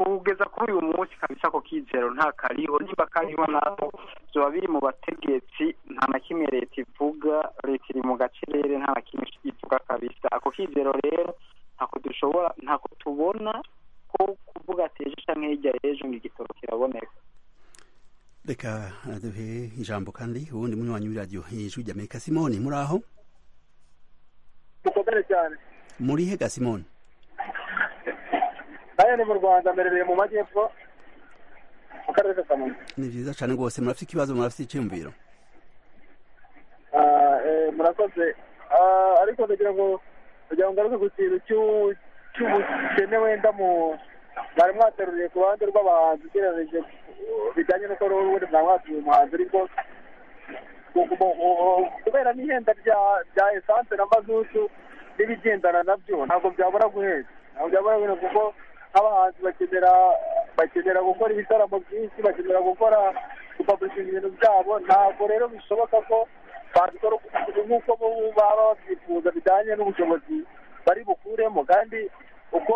kugeza kuri uyu munsi kabisa ako kizero nta kariho nimba kariho nako vyoba biri mu bategetsi nta na kimwe leta ivuga leta iri mu gacerere nta na kimwe ivuga kabisa ako kizero rero ntako dushobora ntako tubona ko kuvuga ati ejo canke hirya y'ejo ngo igitoro kiraboneka reka duhe ijambo kandi ubundi munywanyi w'iradiyo ijwi ry'amerika simoni muri aho dukomere cyane muri he ga simoni nayo ni mu rwanda mberereye mu majyepfo mu karere ka kamonyi ni vyiza cane rwose murafite ikibazo murafite iciyumviro Ah, eh, murakoze Ah, ariko ndagira ngo kugira ngo ngaruke ku kintu cy'u- cy'ubukene wenda mu mwari mwateruriye ku ruhande rw'abahanzi ugereranyije uh, bijyanye n'uko ubundi mwari mwatuye umuhanzi ariko ku- ku- ku- kubera n'ihenda rya rya esanse na mazutu n'ibigendana nabyo ntabwo byabura guheza ntabwo byabura guheza kuko nk'abahanzi bakenera bakenera gukora ibitaramo byinshi bakenera gukora gupaburishinga ibintu byabo ntabwo rero bishoboka ko babikora nk'uko bo baba babyifuza bijyanye n'ubushobozi bari bukuremo kandi uko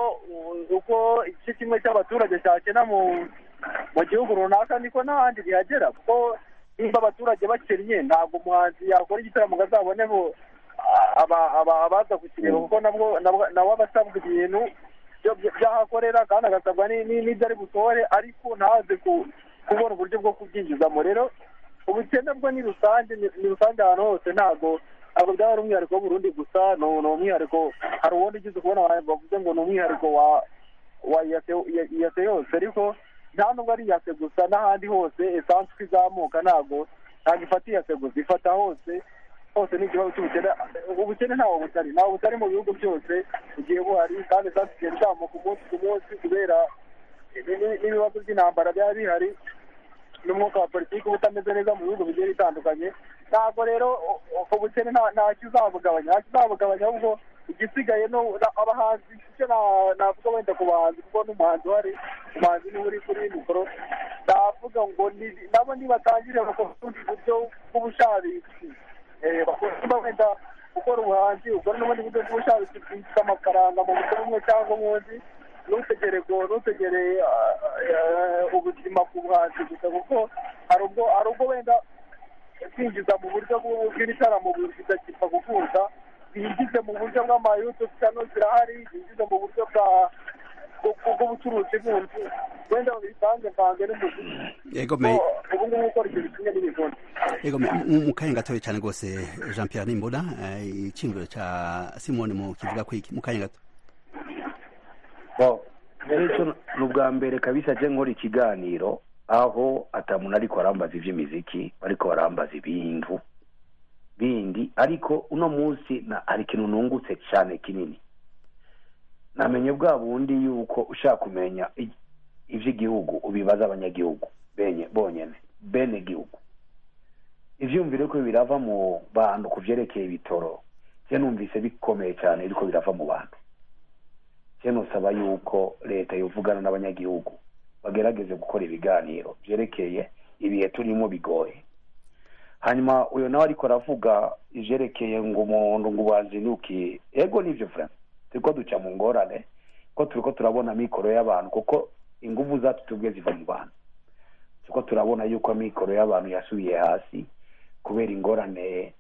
uko igice kimwe cy'abaturage cyakena mu mu gihugu runaka niko n'ahandi bihagera kuko nimba abaturage bakennye ntabwo umuhanzi yakora igitaramo ngo azaboneho aba- aba- abaza kukireba kuko nabwo nabwo- nawe aba asabwa ibintu byo- byo- by'ahakorera kandi agasabwa ni- ni- n'ibyo ari butore ariko ntaze ku- kubona uburyo bwo kubyinjizamo rero ubukene bwo ni rusange ni ni rusange ahantu hose ntabwo ntabwo byaba ari umwihariko w'uburundi gusa ni ni umwihariko hari uwundi ugize kubona abantu bavuze ngo ni umwihariko wa wa iyase iya- iyase yose ariko nta nubwo ari iyase gusa n'ahandi hose esanse uko izamuka ntabwo ntabwo ifata iyase gusa ifata hose hose ni ikibazo cy'ubukene ubukene ntawo butari ntawo butari mu bihugu byose bugiye buhari kandi esanse igenda izamuka umunsi ku munsi kubera ni- ni- n'ibibazo by'intambara byaba bihari n'umwuka wa politiki uba utameze neza mu bihugu bigiye bitandukanye ntabwo rero u- u- ubukene nta nta kizabugabanya nta kizabugabanya ahubwo igisigaye no na- abahanzi icyo na- navuga wenda ku bahanzi kuko n'umuhanzi uhari umuhanzi niwe uri kuri mikoro navuga ngo ni- nabo nibatangire bakora ubundi buryo bw'ubushabitsi Eh, bakunda wenda gukora ubuhanzi ukora n'ubundi buryo bw'ubushabitsi bwinjiza amafaranga mu buryo bumwe cyangwa ubundi ntutegere ngo ntutegere ah, ah, ubuzima ku buhanzi gusa kuko hari ubwo hari ubwo wenda kwinjiza mu buryo bw'u- bw'ibitaramo bidakipfa gukuza binjize mu buryo bw'amayutubu channel zirahari binjize mu buryo bwa bwo- bw'ubucuruzi bundi wenda bisange mvange n'umuziki yego me ubu ngubu gukora ikintu kimwe n'ibivuna yego me mu- mu kanya gatoya cyane rwose jean pierre nimbona eh, iciyumviro ca simoni mu kivuga ko iki mu kanya gato Bo, icyo ni ubwa mbere kabisa je nkora ikiganiro aho atamuntu ariko arambaza ivy'imiziki ariko barambaza ibintu bindi ariko uno munsi na hari ikintu nungutse cyane kinini namenye bwa bundi yuko ushaka kumenya i- ivy'igihugu ubibaza abanyagihugu benye bonyene bene gihugu ivyumvire ko birava mu bantu ku vyerekeye ibitoro je numvise bikomeye cyane biriko birava mu bantu je nosaba yuko leta yovugana n'abanyagihugu bagerageze gukora ibiganiro vyerekeye ibihe turimo bigoye hanyuma uyo nawe ariko aravuga ivyerekeye ngo umuntu ngo ubazinukiye ego nivyo vrema turiko duca mu ngorane ko turiko turabona mikoro y'abantu kuko inguvu zacu tubwe ziva mu bantu turiko turabona yuko amikoro y'abantu yasubiye hasi kubera ingorane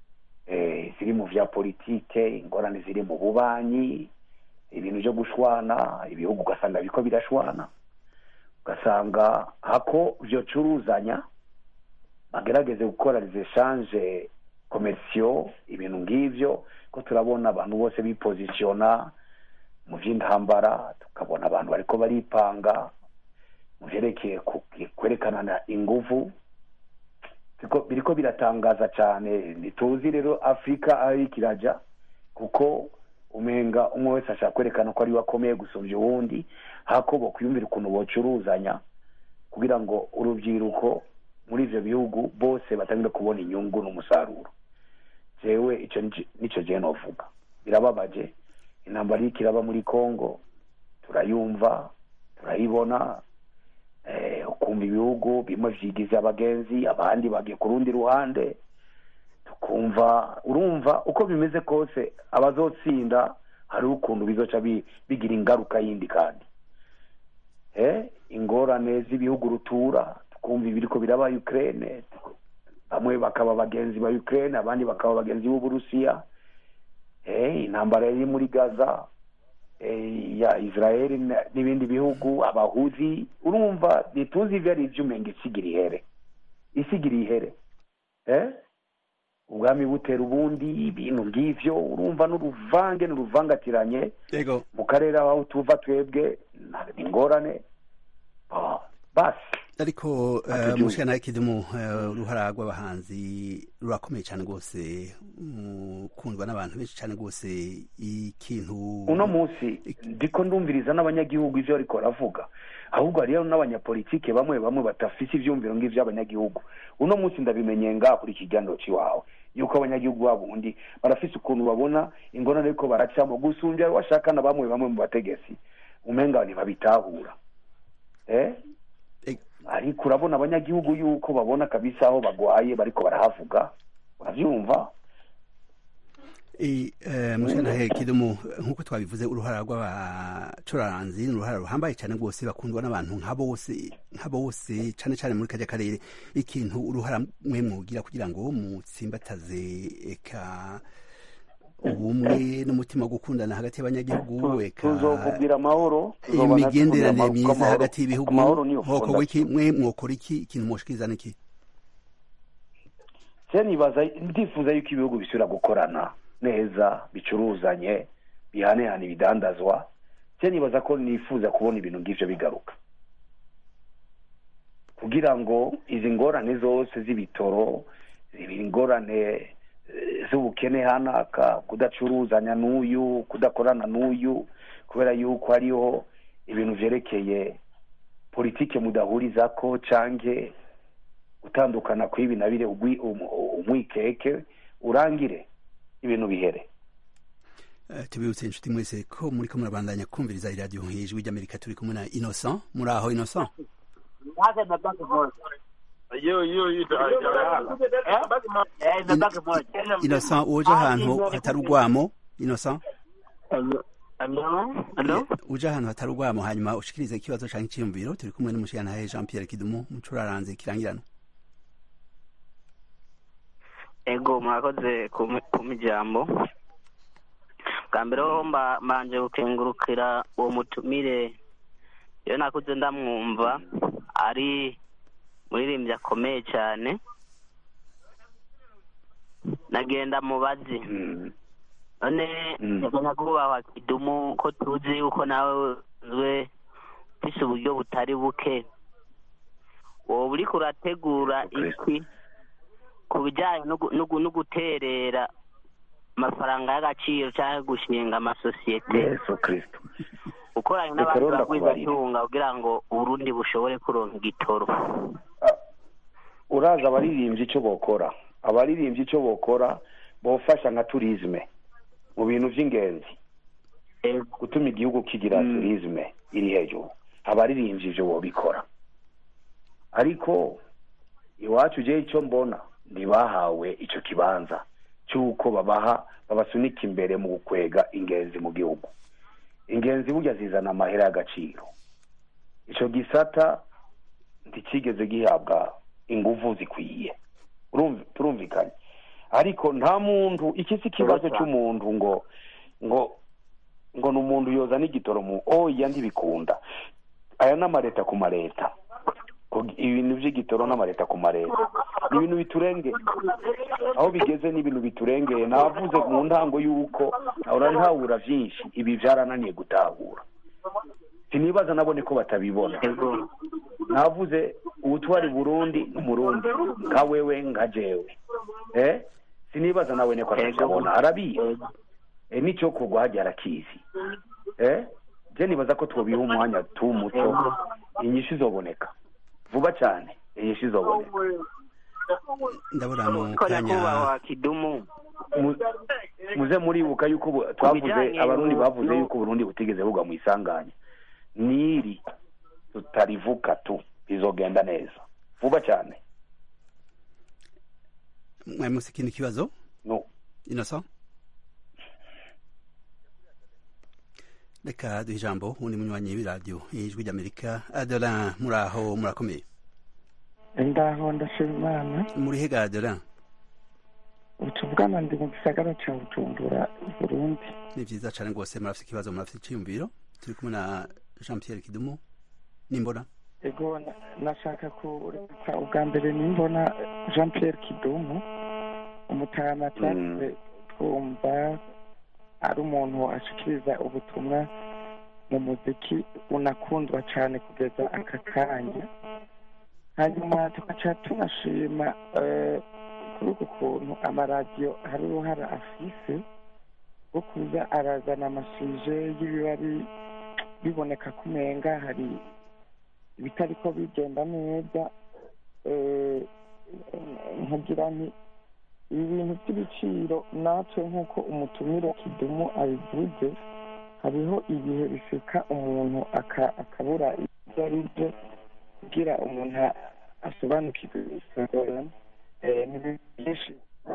eh, ziri mu vya politike ingorane ziri mu bubanyi ibintu byo gushwana ibihugu ugasanga biriko birashwana ugasanga hako vyocuruzanya bagerageze gukora les échanges commerciaux ibintu ng'ivyo ko turabona abantu bose bipozisiona mu vy'intambara tukabona abantu bariko baripanga mu vyerekeye ku- kwerekanana inguvu Biriko- biriko biratangaza cane ntituzi rero afurika aho iriko iraja kuko umenga umwe wese ashaka kwerekana ko ariwe akomeye gusumvya uwundi hako bokwiyumvira ukuntu bocuruzanya kugira ngo urubyiruko muri ivyo bihugu bose batangire kubona inyungu n'umusaruro jewe ico nico- nico jewe novuga birababaje intambara iriko iraba muri congo turayumva turayibona eh, ukumva ibihugu bimwe vyigize abagenzi abandi bagiye ku rundi ruhande tukumva urumva uko bimeze kose abazotsinda hariho ukuntu bizoca bi- bigira ingaruka yindi kandi eh ingorane z'ibihugu rutura tukumva ibiriko biraba ukraine bamwe bakaba bagenzi ba ukraine abandi bakaba bagenzi b'uburusiya eh, intambara iri muri gaza eh, ya israeli na- n'ibindi bihugu abahuzi urumva ntituzi ivyo ari ivy'umenga isigira ihere isigira ihere eh? ubwami butera ubundi ibintu ng'ivyo urumva n'uruvange n'uruvangatiranye yego mu karere aho tuva twebwe nta- ni ingorane Ah, basi ariko Atujuye. mushana kidumu eh, uruhara rw'abahanzi rurakomeye cyane rwose mukundwa n'abantu benshi cyane rwose ikintu uno munsi ndiko ndumviriza n'abanyagihugu ivyo ariko baravuga ahubwo hariyo n'abanyapolitike bamwe bamwe batafise ivyumviro ng'ivyo abanyagihugu uno munsi ndabimenye ngaha kuri ikiganiro ciwawe yuko abanyagihugu babo undi barafise ukuntu babona ingorane ariko baracamo gusumbya washaka na bamwe bamwe mu bategetsi umenga ntibabitahura eh? ariko urabona abanyagihugu yuko babona kabisa aho bagwaye bariko barahavuga uravyumva mushana kidumu nk'uko twabivuze uruhara rw'abacuraranzi ni uruhara ruhambaye cyane rwose bakundwa n'abantu nka bose nka bose cyane cyane muri kajya karere ikintu uruhara mwe mwogira kugira ngo mutsimbataze eka ubumwe n'umutima wo gukundana hagati y'abanyagihugu eka tuzovugira amahoro tuzobana imigenderanire tuvugira myiza amahoro. hagati y'ibihugu amahoro niyo mwokorwa fondasiyo. iki mwe mwokora iki ikintu mwoshikiriza niki se nibaza ndifuza yuko ibihugu bisubira gukorana neza bicuruzanye bihanehana ibidandazwa se nibaza ko nifuza kubona ibintu ng'ivyo bigaruka kugira ngo izi ngorane zose z'ibitoro izi ingorane eh, z'ubukene hanaka kudacuruzanya n'uyu kudakorana n'uyu kubera yuko hariho ibintu vyerekeye politike mudahurizako canke gutandukana kw'ibi na bire ugwi- um- umwikeke urangire ibintu bihere Eh, tubibutse inshuti mwese ko muri ko murabandanya kumviriza iradiyo nk'ijwi ry'amerika turi kumwe na innocent muri aho innocent innocent uje ahantu hatari urwamo innocent uje ahantu hatari urwamo hanyuma ushikirize ikibazo canke iciyumviro turi kumwe n'umushirantahe jean pierre kidumu mucuraranze kirangirano ego mwakoze kumpa ijambo bwa mbere ho mba- mbanje gukengurukira uwo mutumire iyo nakuze ndamwumva ari muririmbyi akomeye cyane nagenda mubazi none nyakubahwa kidumu ko tuzi yuko nawe uzwe ufise uburyo butari buke wowe uriko urategura iki ku bijyanye no gu- no gu- no guterera amafaranga y'agaciro cyangwa gushinga amasosiyete yesu kristo ukoranye Reka n'abandi rero ndakubarira. bagwizatunga kugira ngo uburundi bushobore kuronka igitoro uraza abaririmbyi icyo bokora abaririmbyi icyo bokora bofasha nka turizme mu bintu by'ingenzi gutuma igihugu kigira turizme iri hejuru abaririmbyi ivyo bobikora ariko iwacu je icyo mbona ntibahawe ico kibanza cy'uko babaha babasunika imbere mu gukwega ingenzi mu gihugu ingenzi burya zizana amahera y'agaciro ico gisata ntikigeze gihabwa inguvu zikwiye Urumv- turumvikanye ariko nta muntu iki si ikibazo cy'umuntu ngo ngo ngo ni umuntu yoza n'igitoro mu oya ntibikunda aya ni amareta ku mareta Ku- ibintu by'igitoro n'amareta ku mareta ni ibintu biturengeye aho bigeze ni ibintu biturengeye navuze mu ntango y'uko ahora ntahura byinshi ibi byarananiye gutahura sinibaza nabone ko batabibona navuze ubutwari burundi n'umurundi nka wewe nka jewe eh sinibaza nawe ne ko atabibona arabizi eh nicyo kugwa hajya arakizi eh je nibaza ko twobiha umwanya tu muto inyishu izoboneka vuba cyane inyishu izoboneka ndabona mu ko kanya nyakubahwa kidumu Mu- muze muribuka yuko bu- twavuze bijanye abarundi no- bavuze no- yuko uburundi butigeze bugwa mu isanganya niri tutarivuka tu bizogenda neza vuba cyane mwari musi ikindi kibazo no innocent reka duhe ijambo undi munywanyi w'iradiyo ijwi ry'amerika adoran muraho murakomeye ndaho ndashima imana muri hega adoran utuvugana ndi mu gisagara cya bujumbura burundi ni vyiza cane rwose murafite ikibazo murafite iciyumviro turi kumwe na jean pierre kidumu nimbona ego na- nashaka kureka ubwa mbere nimbona jean pierre kidumu umutama cyangwa twumva ari umuntu ashikiriza ubutumwa mu muziki unakundwa cyane kugeza aka kanya hanyuma tugaca tunashima eh, kuri uku kuntu amaradiyo hari uruhara afise rwo kuza arazana amasuje y'ibiba bi- biboneka ko umenga hari ibitariko bigenda neza eh, nkagira nti ibi bintu by'ibiciro natwe nk'uko umutumire kidumu abivuze hariho ibihe bishika umuntu aka- akabura ibyo ari byo kugira umuntu a- asobanukirwe isezerano Eh, ni ibintu byinshi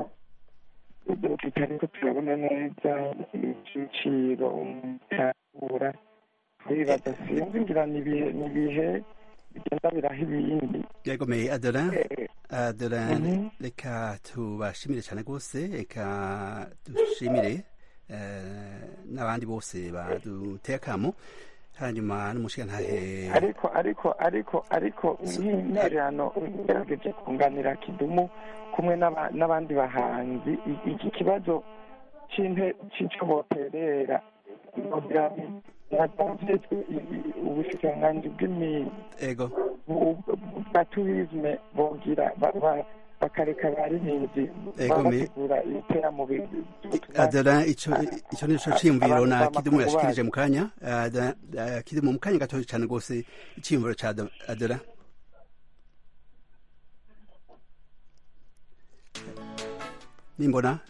ibyo tutariko turabona neza ibiciro umuntu atabura turibaza sinzi ngira ni ibihe ni ibihe bigenda biraha ibindi yagomeye adoran adoran Mhm. reka tubashimire cyane rwose reka dushimire eh, n'abandi bose baduteye akamo hanyuma n'umushigantahe ariko ariko ariko ariko nk'intererano ngerageje kunganira kidumu kumwe n'aba- n'abandi bahanzi i- iki kibazo c'inte- c'ico boterera kugira navyitwe ubushikiranganji bw'imi- ego bu- bu- bwa turisme bogira ba- ba- bakareka abaririmbyi Ego, me- babategura ibiteramo bi- adoran ico ico nico ciyumviro Abantu na bama kidumu ku yashikirije bana. mu kanya Adoran- eh, kidumu mu kanya gatoya cyane rwose iciyumviro ca Ado- adoran nimbona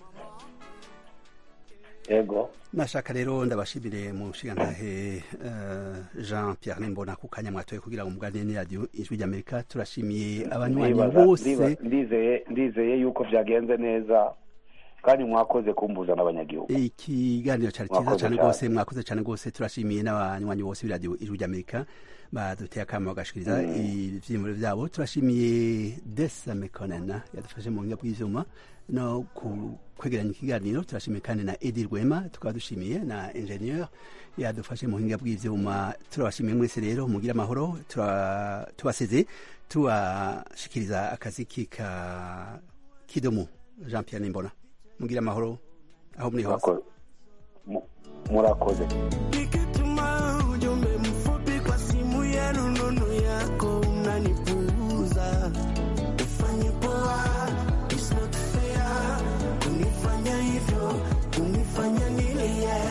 yego nashaka rero ndabashimire mu nshingantahe eh, jean pierre nimbona ku kanya mwatoye kugira ngo muganire n'iradiyo ijwi ry'amerika turashimiye abanywanyi Ndibaza- bose ndiba- ndizeye ndizeye yuko byagenze neza kandi mwakoze kumbuza n'abanyagihugu ikiganiro cyari cyiza Mwakoze cyane cyane. rwose mwakoze cyane rwose turashimiye n'abanywanyi bose b'iradiyo ijwi ry'amerika baduteye akamo bagashikiriza Mm. ivyiyumviro vyabo turashimiye desa mekonena yadufashe mu buhinga bw'ivyuma no ku kwegeranya ikiganiro turashimiye kandi na edi rwema tukaba dushimiye na ingenieur yadufashe mu buhinga bw'ivyuma turabashimiye mwese rero mugire amahoro tura- tubaseze tubashikiriza akaziki ka kidomo jean pierre nimbona mugire amahoro aho muri hose murakoze Nikituma ujumbe mfupi kwa simu ya rununu yako unanipuuza. Ufanye poa, it's not fair. Kunifanya hivyo, kunifanya nilie.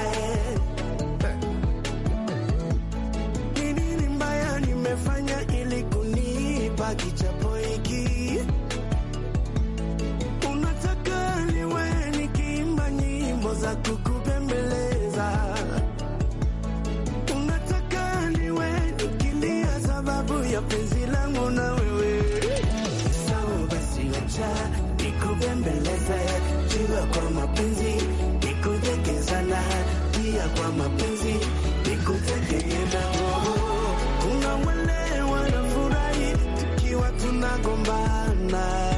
Ni nini mbaya nimefanya ili kunipa kichapo hiki? Unataka niwe nikiimba nyimbo za kukubembeleza unataka niwe nikilia sababu ya penzi langu na wewe sawa basi acha nikubembeleze jua kwa mapenzi nikutekezana pia kwa mapenzi nikutekeena kuna wale wanafurahi tukiwa tunagombana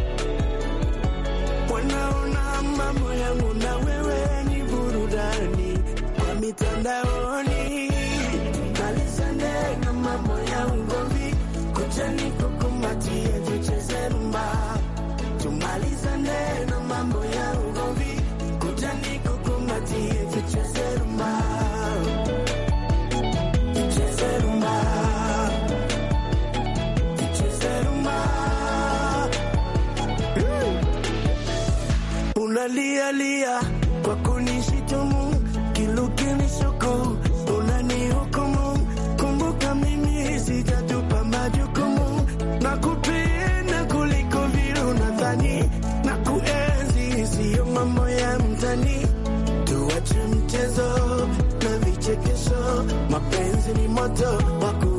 wanaona mambo yangu na wewe ni burudani kwa mitandaoni malizane na mambo ya ugomvi kuchani kukumbatie tucheze rumba tumalizane na mambo ya ugomvi kuchani kukumbatie tucheze rumba tucheze rumba tucheze rumba unalialia kwa kunishitumu kilukinishuku unanihukumu kumbuka mimi sijatupa majukumu na kupenda kuliko vile unadhani na kuenzi siyo mambo ya mtani tuache mchezo na vichekesho mapenzi ni moto waku